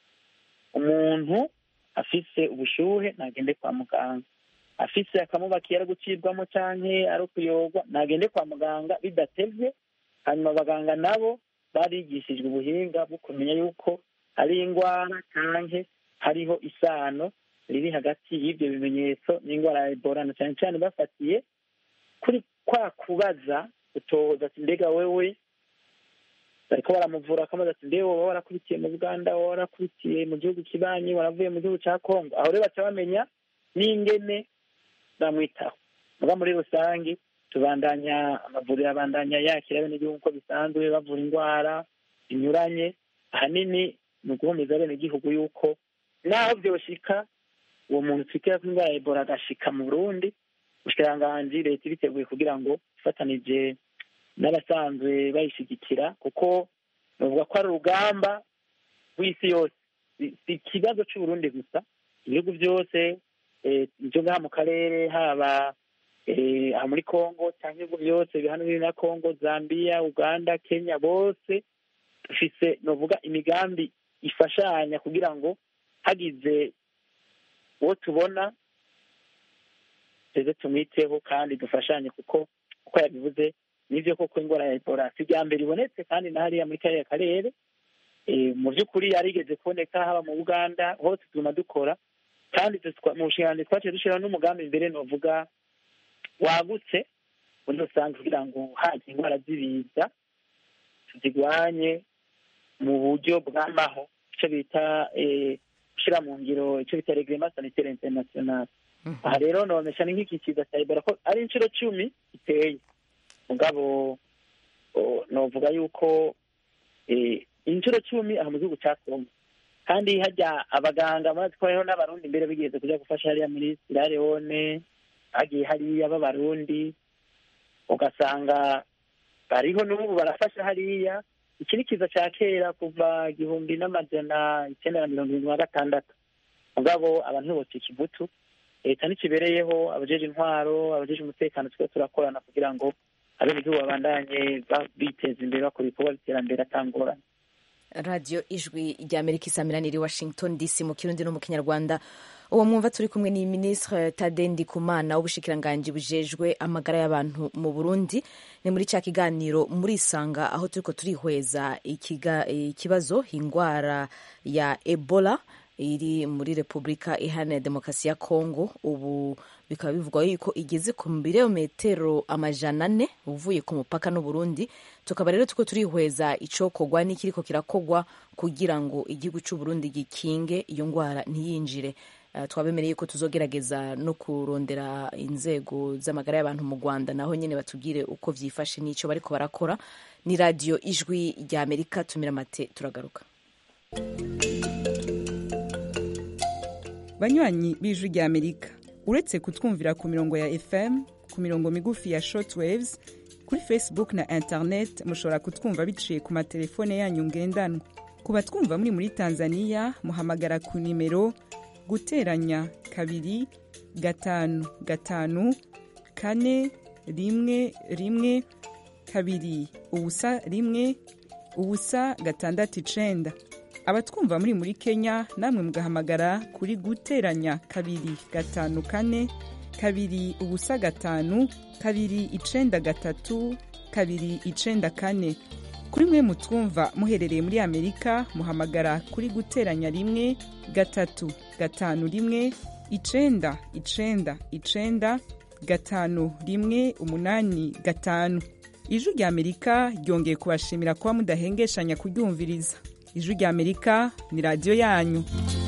umuntu afise ubushuhe ntagende kwa muganga afise akamubakiye ari gucibwamo canke ari ukuyogwa ntagende kwa muganga bidatevye hanyuma abaganga nabo barigishijwe ubuhinga bwo kumenya yuko hari indwara canke hariho isano riri hagati y'ibyo bimenyetso n'indwara ya ebola na cyane cyane bafatiye kuri kwa kubaza utoza ati mbega wewe bariko baramuvura akamaze ati mbe wowe warakubitiye mu buganda wowe warakubitiye mu gihugu kibanyi waravuye mu gihugu ca kongo aho rero baca bamenya n'ingene bamwitaho muga muri rusange tubandanya amavuriro abandanya yakira abenegihugu uko bisanzwe bavura indwara zinyuranye ahanini ni uguhumeza abenegihugu yuko naho vyoshika uwo muntu twitera ko indwara ya ebola agashika mu burundi ubushikiranganji leta ibiteguye kugira ngo ifatanije n'abasanzwe bayishigikira kuko bavuga ko ari urugamba rw'isi yose si ikibazo c'uburundi gusa ibihugu byose ibyo ngaha mu karere haba aha muri congo cyangwa ibihugu byose bihana biri na congo zambia uganda kenya bose dufise novuga imigambi ifashanya kugira ngo hagize uwo tubona tuze tumwiteho kandi dufashanye kuko uko yabivuze nivyo koko indwara ya ebola si irya mbere ibonetse kandi na hariya muri kariya karere mu by'ukuri yarigeze kuboneka haba mu buganda hose tuguma dukora kandi mu bushikiranganji twaciye dushyiraho n'umugambi imbere novuga wagutse muri rusange kugira ngo haje indwara z'ibiza tuzigwanye mu buryo bw'amaho icyo bita gushyira mu ngiro icyo bita regrema sanitaire international aha rero nobamesha ni nk'iki kiza cya ebola ko ari inshuro cumi iteye mugabo novuga yuko inshuro cumi aha mu gihugu cya kongo kandi hajya abaganga murazi ko hariho n'abarundi mbere bigeze kujya gufasha hariya muri sierra leone hagiye hariya b'abarundi ugasanga bariho n'ubu barafasha hariya iki ni kiza cya kera kuva igihumbi n'amajana icyenda na mirongo irindwi na gatandatu mugabo abantu ntibocika ivutu leta ntikibereyeho abajeje intwaro abajeje umutekano twe turakorana kugira ngo abenegihugu babandanye biteza imbere bakora ibikorwa by'iterambere atangorane radiyo ijwi rya amerika isamiraniye washington dc mu kirundi no mu kinyarwanda uwo mwumva turi kumwe ni minisitiri tade ndikumana w'ubushikiranganji bujejwe amagara y'abantu mu burundi ni muri cya kiganiro muri isanga aho turiko turihweza ikibazo indwara ya ebola iri muri repubulika iharanira demokarasi ya kongo ubu bikaba bivugwa yuko igeze ku birometero amajana ane uvuye ku mupaka n'uburundi tukaba rero tuko turihweza icokorwa n'ikiriko kirakogwa kugira ngo igihugu c'uburundi gikinge iyo ndwara ntiyinjire uh, twabemereye ko tuzogerageza no kurondera inzego z'amagara y'abantu mu rwanda naho nyene batubwire uko vyifashe n'ico bariko barakora ni radiyo ijwi rya amerika tumira mate turagaruka banywanyi b'ijwi rya amerika uretse kutwumvira ku mirongo ya fm ku mirongo migufi ya shortwaves kuri facebook na internet mushobora kutwumva biciye ku matelefone yanyu ngendanwa ku batwumva muri muri tanzania muhamagara ku nimero guteranya kabiri gatanu gatanu kane rimwe rimwe kabiri ubusa rimwe ubusa gatandatu icenda abatwumva muri muri kenya namwe mugahamagara kuri guteranya kabiri gatanu kane kabiri ubusa gatanu kabiri icenda gatatu kabiri icenda kane kuri mwe mutwumva muherereye muri amerika muhamagara kuri guteranya rimwe gatatu gatanu rimwe icenda icenda icenda gatanu rimwe umunani gatanu ijwi rya amerika ryongeye kubashimira kuba mudahengeshanya kuryumviriza ijwi rya amerika ni radiyo yanyu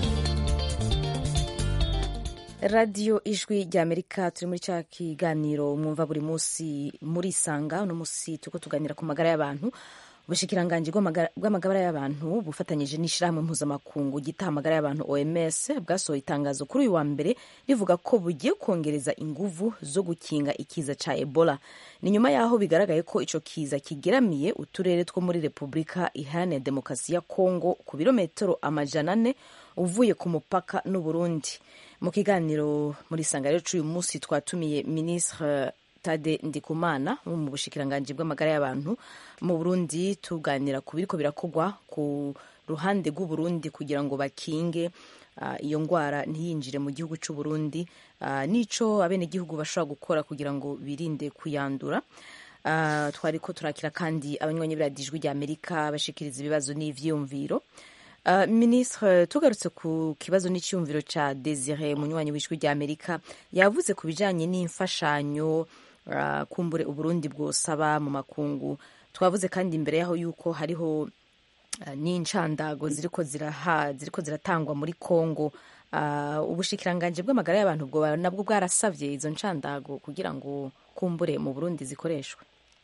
radiyo ijwi rya amerika turi muri cya kiganiro mwumva buri munsi muri isanga uno munsi turiko tuganira ku magara y'abantu ubushikiranganji bw'amagara- bw'amagara y'abantu bufatanyije n'ishyirahamwe mpuzamakungu gitaha amagara y'abantu oms bwasohoye itangazo kuri uyu wa mbere rivuga ko bugiye kongereza inguvu zo gukinga ikiza ca ebola ni nyuma y'aho bigaragaye ko ico kiza kigeramiye uturere two muri repubulika iharanira demokarasi ya kongo ku birometero amajana ane uvuye ku mupaka n'uburundi mu kiganiro muri sanga rero c'uyu munsi twatumiye ministre tade ndikumana wo mu bushikiranganji bw'amagara y'abantu mu burundi tuganira ku biriko birakogwa ku ruhande rw'uburundi kugira ngo bakinge ah, iyo ngwara ntiyinjire mu gihugu c'uburundi ah, n'ico abenegihugu bashobora gukora kugira ngo birinde kuyandura Ah, twariko turakira kandi abanywanyi b'iradiyo rya amerika bashikiriza ibibazo n'ivyiyumviro Uh, ministre tugarutse ku kibazo n'icyumviro ca desire munywanyi w'ijwi rya amerika yavuze ku bijanye n'imfashanyo uh, kumbure uburundi bwosaba mu makungu twavuze kandi imbere yaho yuko hariho uh, n'incandago ziriko ziraha ziriko ziratangwa muri congo uh, ubushikiranganje bw'amagara y'abantu bwo nabwo bwarasavye izo ncandago kugira ngo kumbure mu burundi zikoreshwe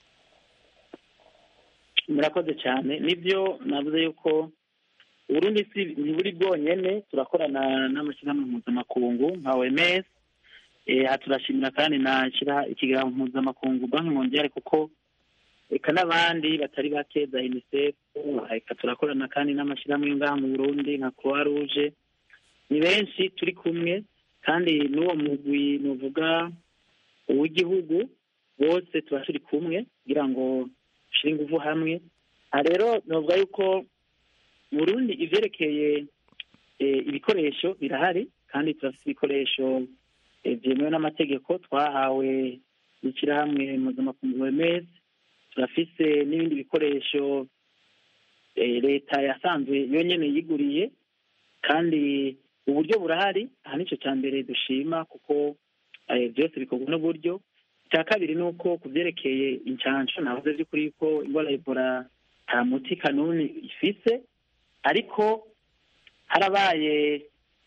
murakoze cyane nibyo navuze yuko uburundi si ntiburi bwonyene turakorana n'amashyirahamwe mpuzamakungu nka oms eh, aha turashimira kandi na shira ikiganiro mpuzamakungu banki mondiale kuko eka n'abandi batari bake za unicef eka turakorana kandi n'amashyirahamwe yo ngaha mu burundi nka croix rouge ni benshi turi kumwe kandi n'uwo mugwi nuvuga uw'igihugu bose tuba turi kumwe kugira ngo dushyire ingufu hamwe aha rero novuga yuko mu burundi ivyerekeye eh, ibikoresho birahari kandi turafite ibikoresho eh, vyemewe n'amategeko twahawe n'ishyirahamwe mpuzamakungu OMS turafise n'ibindi bikoresho eh, leta yasanzwe yonyene yiguriye kandi uburyo burahari aha nico ca mbere dushima kuko eh, byose bikorwa n'uburyo icya kabiri ni uko ku byerekeye incansho navuze by'ukuri ko indwara ya ebola nta muti kanuni ifise ariko harabaye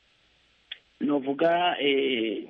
novuga eh,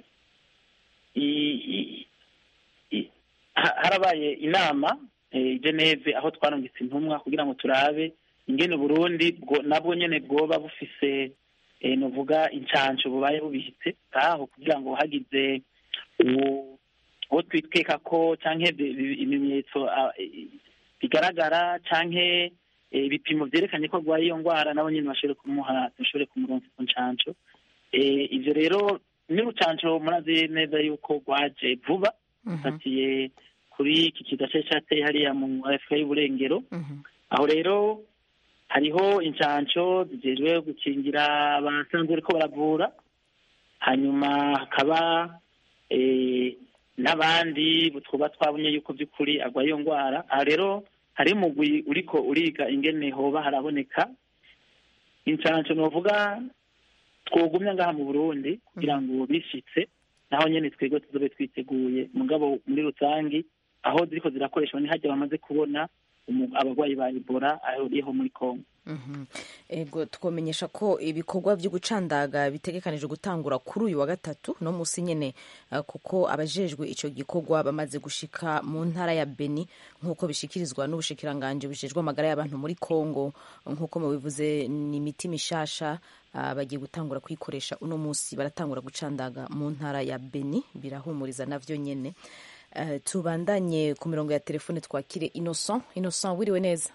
i- i- i- ha- harabaye inama eh, i Geneve aho twarungitse intumwa kugira ngo turabe ingene Burundi bwo nabwo nyene bwoba bufise eh, novuga incansho bubaye bubihitse aho kugira ngo hagize uwo uwo twitweka ko canke bi- bi- ibimenyetso ah, eh, bigaragara canke eh, ibipimo vyerekanye ko arwaye iyo ngwara nabo nyene bashobore kumuha dushobore kumuronsa ku ncanco Eh, ivyo rero n'urucanco murazi neza yuko rwaje vuba fatiye kuri iki kiza cari cateye hariya mu afurika y'uburengero aho rero hariho incanco zijejwe gukingira abasanzwe bariko baravura hanyuma hakaba eh, n'abandi twuba twabonye yuko by'ukuri arwaye iyo ndwara aha rero hari umugwi uriko uriga ingene hoba haraboneka incanco novuga twogumya ngaha mu burundi kugira ngo bishitse naho nyene twebwe tuzobe twiteguye mugabo muri rusangi aho ziriko zirakoreshwa ni harya bamaze kubona umu- abarwayi ba ebola ahuriyeho muri kongo Mhm. ego twomenyesha ko ibikorwa byo gucandaga bitegekanijwe gutangura kuri uyu wa gatatu no musi nyene eh, kuko abajejwe ico gikorwa bamaze gushika mu ntara ya Beni nk'uko bishikirizwa n'ubushikiranganje bujejwe amagara y'abantu muri Kongo nk'uko mubivuze ni imiti mishasha ah, bagiye gutangura kuyikoresha uno musi baratangura gucandaga mu ntara ya Beni birahumuriza navyo nyene Eh, tubandanye ku mirongo ya telefone twakire Innocent Innocent wiriwe neza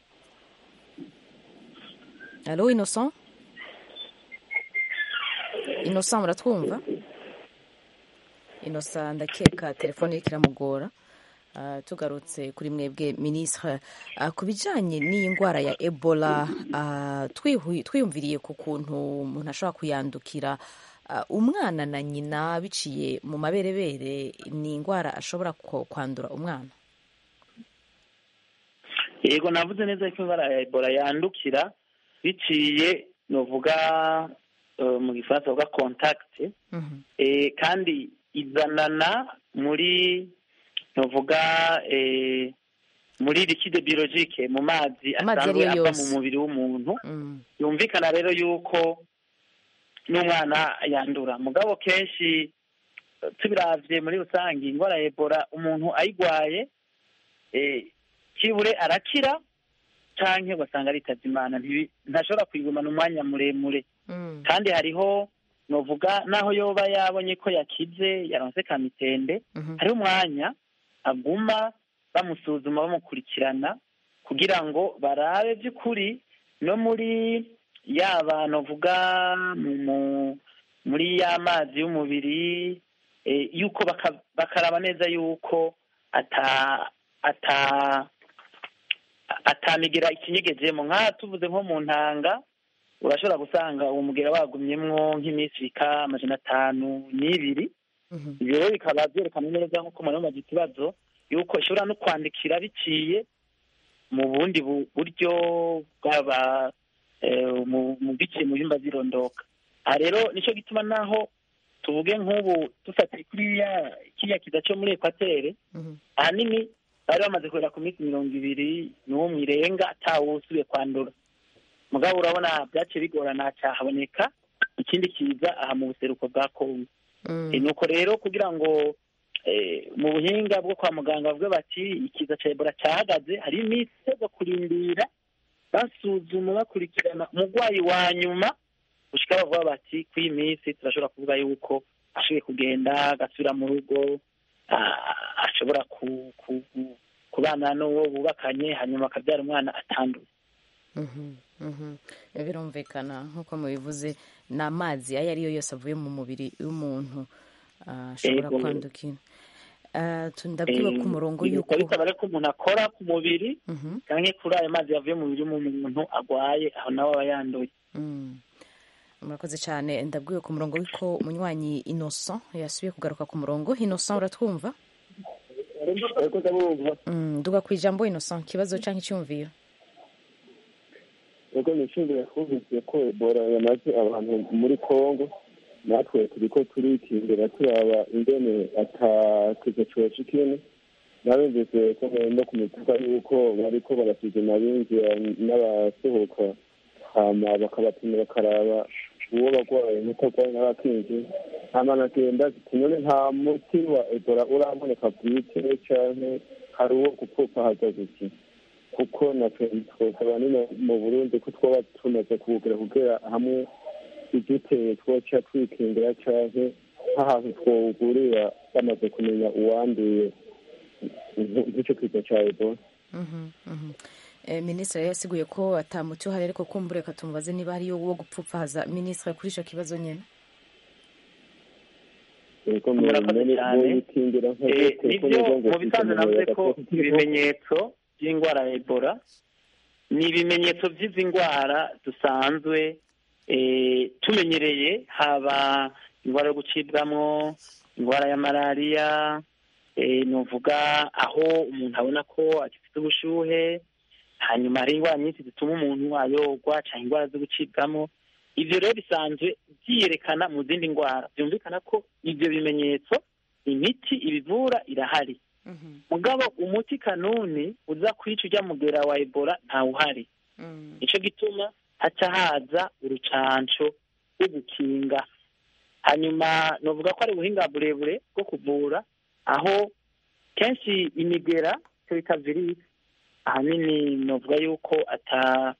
Allô, Innocent Innocent muratwumva Innocent ndakeka telefone iriko iramugora Uh, tugarutse kuri mwebwe ministre uh, ku bijanye n'iyi ndwara ya ebola uh, twihu- twiyumviriye ku kuntu umuntu ashobora kuyandukira uh, umwana na nyina biciye mu maberebere ni indwara ashobora ko- kwandura umwana yego navuze neza ko indwara ya ebola yandukira biciye novuga eh, mu gifaransa bavuga contact eh, kandi izanana muri novuga eh, muri liquide biologique mu mazi Amazi asanzwe ariyo ava yose. mu mubiri w'umuntu yumvikana rero yuko n'umwana yandura mugabo kenshi eh, tubiravye muri rusange indwara ya ebola umuntu ayigwaye eh, kibure arakira canke ugasanga aritabye imana ntibi- ntashobora kuyigumana umwanya muremure kandi hariho novuga naho yoba yabonye ko yakize yaronse kamitende hariho umwanya aguma bamusuzuma bamukurikirana kugira ngo barabe by'ukuri no muri yaba novuga mu- mu- muri ya mazi y'umubiri eh, yuko baka- bakaraba neza yuko ata ata atamigira ikinyegejemo nk'aha tuvuze nko mu ntanga urashobora gusanga uwo mugera wagumyemwo nk'iminsi bika amajana atanu n'ibiri ibyo rero bikaba byerekana neza nk'uko umuntu yamaze ikibazo yuko ishobora no kwandikira biciye mu bundi bu- buryo bwaba eh, mu mu biciye mu bihimba by'irondoka aha rero nicyo gituma naho tuvuge nk'ubu dufatiye kuri ya kiriya kiza cyo muri ekwatere ahanini bari bamaze kugera ku minsi mirongo ibiri n'umwe irenga atawusubiye kwandura mugabo urabona byaciye bigorana cyahaboneka ikindi kiza aha mu buseruko bwa kongo Eh, nuko rero kugira ngo eh, mu buhinga bwo kwa muganga bavuge bati ikiza cya ebola cyahagaze hari iminsi yo kurindira basuzuma bakurikirana umurwayi wa nyuma gushika bavuga bati ku iyi minsi turashobora kuvuga yuko ashoboye kugenda agasubira mu rugo ah, ashobora ku- ku- ku- kubana n'uwo bubakanye hanyuma akabyara umwana atanduye Mhm, mhm. birumvikana nk'uko mubivuze ni amazi ayo ari yo yose avuye mu mubiri w'umuntu ah, ashobora Ego. kwandukira Ah, tu- ndabwiwe ku murongo yuko yuko bisaba rero ko umuntu akora ku mubiri cyangwa kuri ayo mazi yavuye mu mubiri w'umuntu agwaye aho nawe aba yanduye Mm. murakoze cyane ndabwiwe ku murongo yuko umunywanyi innocent yasubiye kugaruka ku murongo innocent uratwumva Mm, duga ku ijambo innocent ikibazo cyangwa icyumviro ubwo nishimiye twumvise ko ebola yamaze abantu muri congo natwe turiko turikingira turaba ingene atakizo coca ikini nabumvise ko no ku mipaka yuko bariko barasuzuma abinjira n'abasohoka hama bakabapima bakaraba uwo bagwaye n'utagwaye n'abakinjira hama nagenda ati none nta muti wa ebola uraboneka bwite canke hari uwo gupfupfahaza guki kuko natwe twosaba nino mu burundi ko twaba tumaze kuwugira kugira hamwe igiteye twoca twikingira canke nk'ahantu twowugurira bamaze kumenya uwanduye nk'ico kiza ca ebola Mhm, mhm. Eh, minisitiri yasiguye ko atamuti uhari ariko kumbure reka tumubaze niba hariyo wo gupfupfahaza minisitiri kuri icyo kibazo nyine Ego murakoze mwene cyane boyikingira nka Eh, gute ko nibyo nibwo ngo mu bisanzwe navuze ko ibimenyetso by'indwara ya ebola ni ibimenyetso by'izi ndwara dusanzwe eh, tumenyereye haba indwara yo gucibwamo indwara ya malariya eh, nuvuga aho umuntu abona ko agifite ubushuhe hanyuma hari indwara nyinshi zituma umuntu ayogwa cyangwa indwara zo gucibwamo ibyo rero bisanzwe byiyerekana mu zindi ndwara byumvikana ko ibyo bimenyetso imiti ibivura irahari mugabo umuti kanuni uza kwica ujya mugera wa ebola ntawuhari nicyo gituma haca haza urucanco rwo gukinga hanyuma novuga ko ari ubuhinga burebure bwo kuvura aho kenshi imigera icyo bita virisi ahanini novuga yuko ata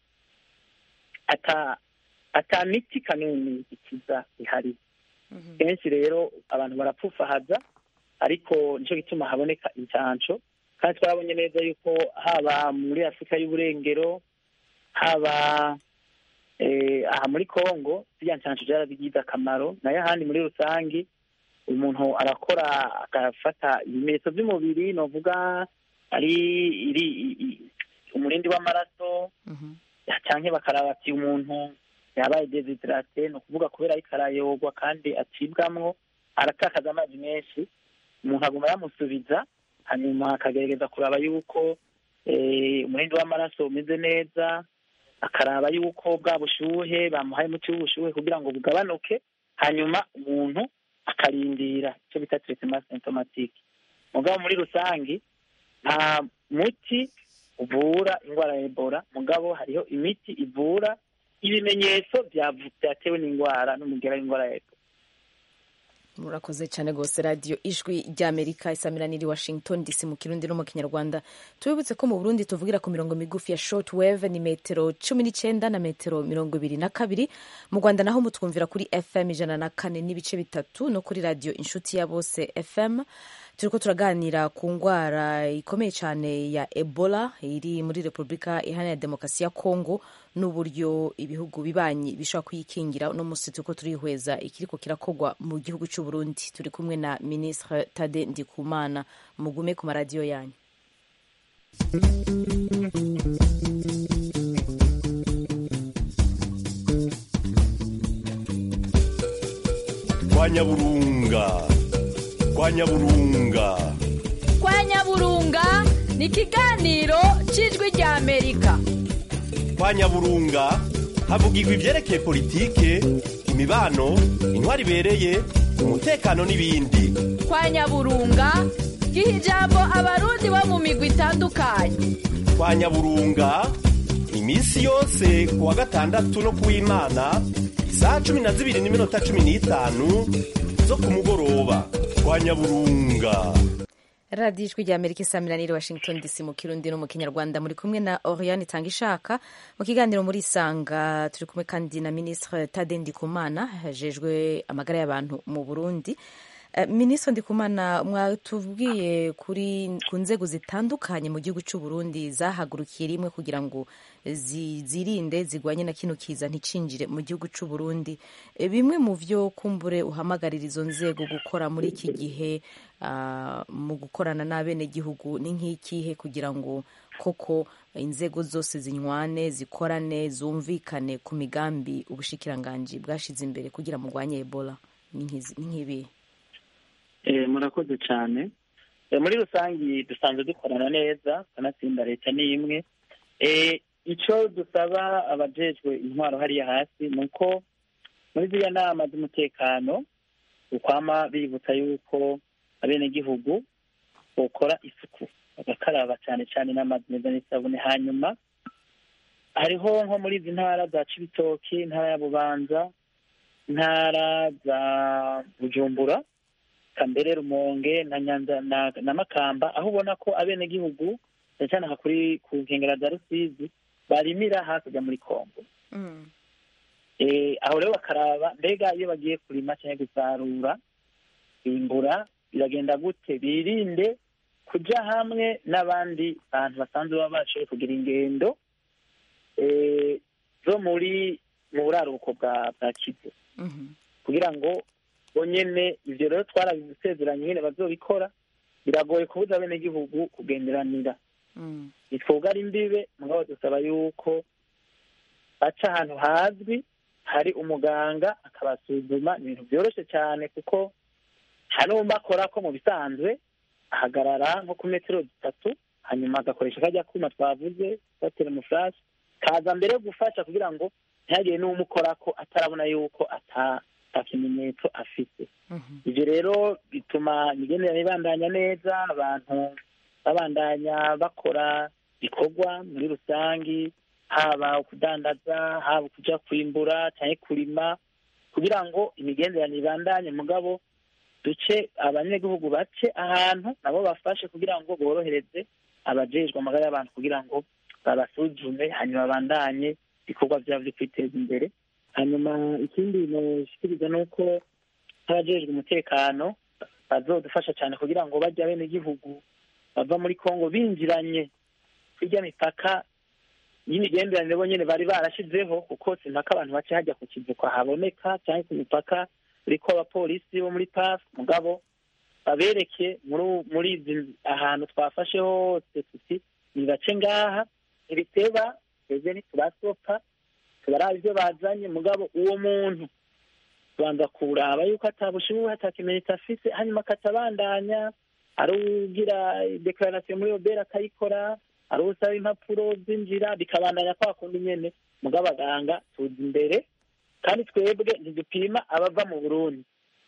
ata ata miti kanuni ikiza ihari kenshi rero abantu barapfufahaza ariko nicyo gituma haboneka incanco kandi twarabonye neza yuko haba muri afurika y'uburengero haba eh, aha muri congo ziriya ncanco zarabigize akamaro nayo ahandi muri rusange umuntu arakora agafata ibimenyetso by'umubiri novuga ari iri i- i- umurindi w'amaraso cyangwa bakaraba ati umuntu yabaye desiderate ni ukuvuga kubera ariko arayogwa kandi acibwamwo aratakaza amazi menshi umuntu aguma yamusubiza hanyuma akagerageza kuraba yuko eh, umurindi w'amaraso umeze neza akaraba yuko bwa bushuhe bamuhaye umuti w'ubushuhe kugira ngo bugabanuke hanyuma umuntu akarindira icyo bita traitement symptomatique mugabo muri rusange nta muti uvura indwara ya ebola mugabo hariho imiti ivura ibimenyetso byavu- byatewe n'indwara n'umugera w'indwara ya ebola murakoze cyane rwose radiyo ijwi ry'amerika isamira niri washington dc mu kirundi no mu kinyarwanda tubibutse ko mu burundi tuvugira ku mirongo migufi ya short wave ni metero cumi n'icyenda na metero mirongo ibiri na kabiri mu rwanda naho mutwumvira kuri fm ijana na kane n'ibice bitatu no kuri radiyo inshuti ya bose fm turiko turaganira ku ndwara ikomeye cyane ya ebola iri muri repubulika iharanira demokarasi ya kongo n'uburyo ibihugu bibanyi bishobora kuyikingira uno munsi turiko turihweza ikiriko kirakogwa mu gihugu cy'u Burundi turi kumwe na ministre Tade Ndikumana mugume ku maradiyo yanyu kwa nyaburunga kwa nyaburunga kwa nyaburunga ni ikiganiro cy'ijwi rya amerika kwa nyaburunga havugirwa ibyerekeye politike imibano intwari ibereye umutekano n'ibindi kwa nyaburunga giha ijambo abarundi bo mu migwi itandukanye kwa nyaburunga iminsi yose ku wa gatandatu no ku w'imana isaha cumi na zibiri n'iminota cumi n'itanu zo ku mugoroba kwa nyaburunga radiyo ijwi rya amerika isamiraniye washington dc mu kirundi no mu kinyarwanda muri kumwe na oriane itanga ishaka mu kiganiro muri isanga turi kumwe kandi na ministre tade ndikumana hajejwe amagara y'abantu mu burundi Uh, minisitiri ndikumana mwatubwiye kuri ku nzego zitandukanye mu gihugu cy'u Burundi zahagurukiye rimwe kugira ngo zi, zirinde zigwanye na kino kiza nticinjire mu gihugu cy'u Burundi e, bimwe mu vyo kumbure uhamagarira izo nzego gukora muri iki gihe uh, mu gukorana n'abenegihugu ni nk'ikihe kugira ngo koko inzego zose zinywane zikorane zumvikane ku migambi ubushikiranganji bwashize imbere kugira murwanye Ebola ni nk'ibihe murakoze cyane muri rusange dusanzwe dukorana neza kanatsinda leta ni imwe icyo dusaba abajejwe intwaro hariya hasi ni uko muri ziriya nama z'umutekano ukwama bibutsa yuko abenegihugu bakora isuku bagakaraba cyane cyane n'amazi meza n'isabune hanyuma hariho nko muri izi ntara za cibitoki intara ya bubanza intara za bujumbura kambere rumonge na nyanza na, na makamba aho ubona ko abenegihugu cyane cyane aha kuri ku nkengera za rusizi barimira hakurya muri kongo mm. e, aho rero bakaraba mbega iyo bagiye kurima cyangwa gusarura bimbura biragenda gute birinde kuja hamwe n'abandi bantu basanzwe baba bashoboye kugira ingendo e, zo muri mu buraruko bwa bwa kivu mm -hmm. kugira ngo bonyene ivyo rero twarabisezeranye nyene bazobikora biragoye kubuza abenegihugu kugenderanira ntitwoga ari imbibe mugabo dusaba yuko baca ahantu hazwi hari umuganga akabasuzuma ibintu vyoroshe cyane kuko hari uwumva akora ko mu bisanzwe ahagarara nko ku metero zitatu hanyuma agakoresha kajya kuma twavuze batera umufurashi kaza mbere yo gufasha kugira ngo ntihagire n'uwumukorako atarabona yuko ata kimenyetso afite ibyo rero bituma imigenderanire ibandanya neza abantu babandanya bakora bikorwa muri rusange haba kudandaza haba kujya kwimbura cyangwa kurima kugira ngo imigenderanire ibandanye mugabo duce abanyagihugu bace ahantu nabo bafashe kugira ngo borohereze abajejwe amagara y'abantu kugira ngo babasuzume hanyuma babandanye ibikorwa byabo byo kwiteza imbere hanyuma ikindi noshikiriza ni uko nk'abajejwe umutekano bazodufasha cyane kugira ngo bajye abenegihugu bava muri kongo binjiranye hirya mipaka y'imigenderanire bo nyine bari barashizeho kuko simpaka abantu bace hajya ku kivuko haboneka cyangwa ku mipaka uriko abapolisi bo muri paf mugabo babereke muri izi ahantu twafashe hose tuti nibace ngaha ntibiteba twebwe ntitubasopa tubaraba ibyo bazanye mugabo uwo muntu tubanza kuraba yuko atabushubuhe atakimenyetso afise hanyuma akatabandanya ari ugira dekararasiyo muri obera akayikora ari usaba impapuro zinjira bikabandanya kwa kundi nyene mugabo abaganga tuza imbere kandi twebwe ntidupima abava mu burundi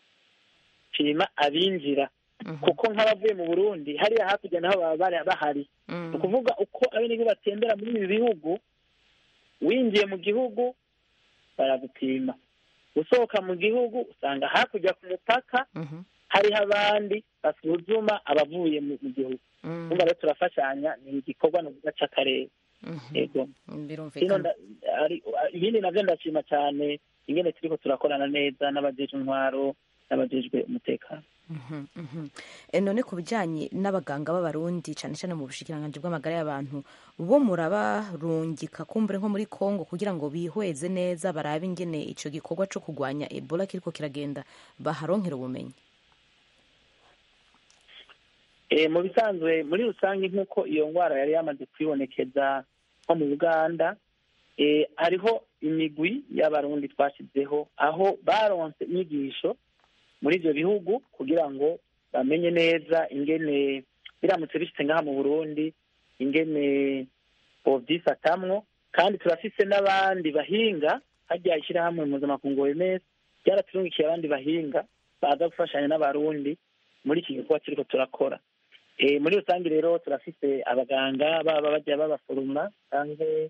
pima abinjira kuko nk'abavuye mu burundi hariya hakurya naho baba bahari ni ukuvuga uko abenegihugu batembera muri ibi bihugu winjiye mu gihugu baragupima usohoka mu gihugu usanga hakurya ku mupaka hariho abandi basuzuma abavuye mu mu gihugu numva rero turafashanya ni igikorwa nuvuga c'akarere yego Kino birumvikana nda- ari- ibindi navyo ndashima cyane ingene turiko turakorana neza n'abajejwe intwaro n'abajejwe umutekano Mhm, mhm. E, none ku bijyanye n'abaganga b'abarundi cyane cyane mu bushikiranganji bw'amagara y'abantu bo murabarungika kumbure nko muri congo kugira ngo bihweze neza barabe ingene icyo gikorwa cyo kurwanya ebola kiriko kiragenda baharonkera ubumenyi Eh, mu bisanzwe muri rusange nk'uko iyo ndwara yari yamaze kwibonekeza nko mu uganda eh, hariho imigwi y'abarundi twashyizeho aho baronse inyigisho muri ibyo bihugu kugira ngo bamenye neza ingene biramutse bishitse ngaha mu burundi ingene bovyifatamwo kandi turafise n'abandi bahinga harya ishyirahamwe mpuzamakungu OMS ryaraturungikiye abandi bahinga baza gufashanya n'abarundi muri iki gikorwa turiko turakora Eh, muri rusange rero turafise abaganga baba bajya babaforoma canke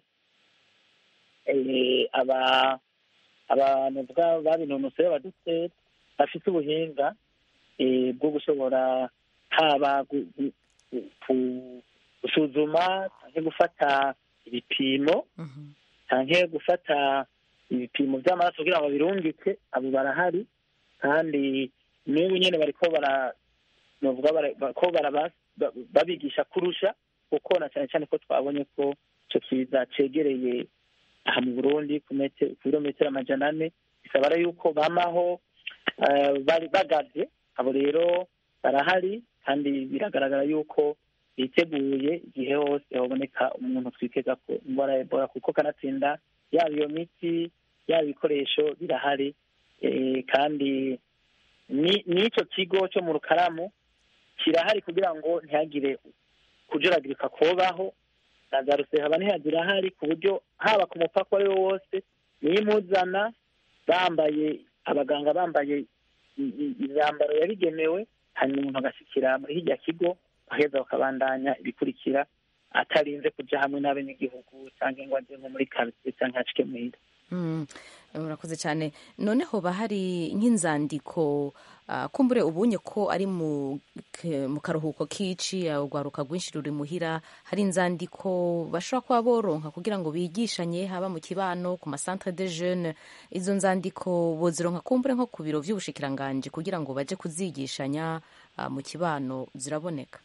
eh, aba abantu bwa- babinonosoye abaduteri bafite ubuhinga eh, bwo gushobora haba gu- gu- gu- ku- gusuzuma canke gufata ibipimo canke gufata ibipimo vy'amaraso kugira ngo birungike abo barahari kandi n'ubu nyene bariko bara novuga bara- ba- ko baraba- ba- babigisha kurusha kuko na cyane cyane ko twabonye ko ico kiza cegereye aha mu burundi ku mete- ku birometero amajana ane bisaba rero yuko bamaho eh, bari bagavye abo rero barahari kandi biragaragara yuko biteguye igihe hose haboneka umuntu twitega ko indwara ya ebola kuko kanatsinda yaba iyo miti yaba ibikoresho birahari eh, kandi ni- n'ico kigo cyo mu rukaramu kirahari kugira ngo ntihagire kujuragirika kubaho na za rusehaba ntihazirahari ku buryo haba ku mupaka uwo ari wo wose niyo imuzana bambaye abaganga bambaye i- i- imyambaro yabigenewe hanyuma umuntu agashyikira muri hirya kigo baheza bakabandanya ibikurikira atarinze kuja hamwe n'abenegihugu cyangwa ngo aje nko muri karitsiye cyangwa acike muhira Mm, urakoze cyane noneho bahari nk'inzandiko ah, kumbure ubunye ko ari mu ke- mu karuhuko k'ici ah, urwaruka rwinshi ruri muhira hari inzandiko bashobora kuba boronka kugira ngo bigishanye haba mu kibano ku masantre de jeune izo nzandiko bozironka kumbure nko ku biro vy'ubushikiranganji kugira ngo baje kuzigishanya ah, mu kibano ziraboneka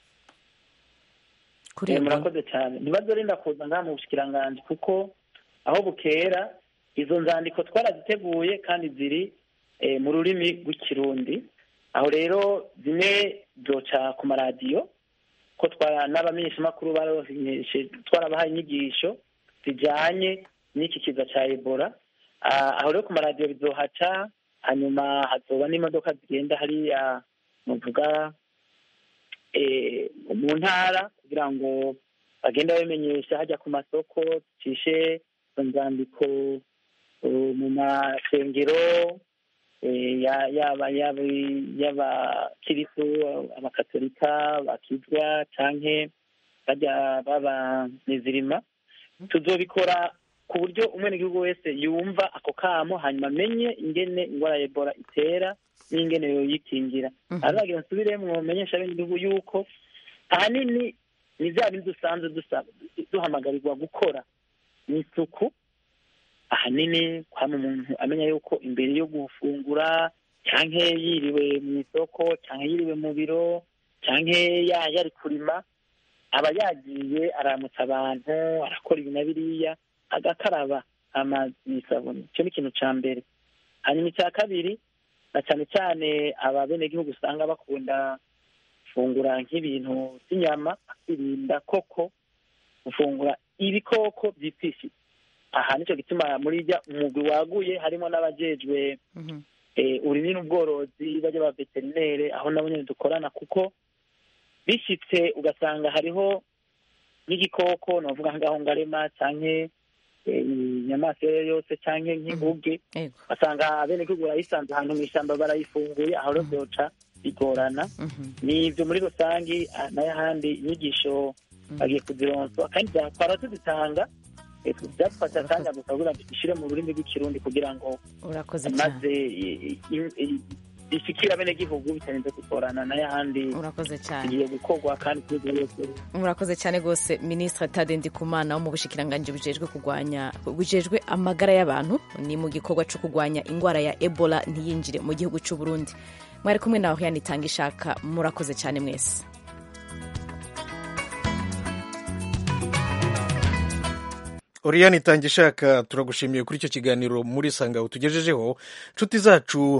kuri Eh, Ebola. murakoze cyane ntibazorinda kuza ngaha mu bushikiranganji kuko aho bukera izo nzandiko twaraziteguye kandi ziri eh, mu rurimi rw'ikirundi aho rero zimwe zoca ku maradiyo ko twara n'abamenyeshamakuru baromenyeshe twarabahaye inyigisho zijanye n'iki kiza ca ebola Ah, aho rero ku maradiyo bizohaca hanyuma hazoba n'imodoka zigenda hariya muvuga eh, mu ntara kugira ngo bagende babimenyesha hajya ku masoko ducishe izo nzandiko eh, mu masengero eh, ya- yaba yaba y'abakiristu abakatolika bakizwa canke bajya baba nizirima tuzobikora ku buryo umwenegihugu wese yumva ako kamo hanyuma amenye ingene ingwara ya ebola itera n'ingene yoyikingira aragira nsubiremwo menyesha abenegihugu yuko ahanini ni vya bindi dusanzwe dusaba duhamagarirwa gukora ni isuku ahanini kwama umuntu amenya yuko imbere yo gufungura canke yiriwe mu isoko canke yiriwe mu biro canke ya yari kurima aba yagiye aramutsa abantu arakora ibi na biriya agakaraba amazi n'isabuni icyo ni ikintu ca mbere hanyuma icya kabiri na cyane cyane aba benegihugu usanga bakunda gufungura nk'ibintu by'inyama bakirinda koko gufungura ibikoko byipfishije aha nicyo gituma muri rya umugwi waguye harimo n'abajejwe eh, uburimyi n'ubworozi bajya ba veterinere aho nabo nyene dukorana kuko bishitse ugasanga hariho nk'igikoko novuga ngaho ngarema canke eh, inyamaswa iyo ari yo yose canke nk'inguge basanga abenegihugu barayisanze ahantu mw'ishamba barayifunguye aho rero vyoca bigorana ni ivyo muri rusangi ah, n'ayahandi inyigisho bagiye kuzironswa kandi twara tuzitanga Eh, byadufashe akanya gusa kugira ngo dushyire mu rurimi rw'ikirundi kugira ngo urakoze cyane maze i- i- i- ishikire abenegihugu bitarinze kugorana n'ayandi urakoze cyane igiye gukorwa kandi kuri yose murakoze cyane rwose minisitiri tade ndikumana wo mu bushikiranganji bujejwe kurwanya bujejwe amagara y'abantu ni mu gikorwa cyo kurwanya indwara ya ebola ntiyinjire mu gihugu cy'u burundi mwari kumwe nawe yanitanga ishaka murakoze cyane mwese oriyani itanga ishaka turagushimiye kuri icyo kiganiro muri sanga utugejejeho nshuti zacu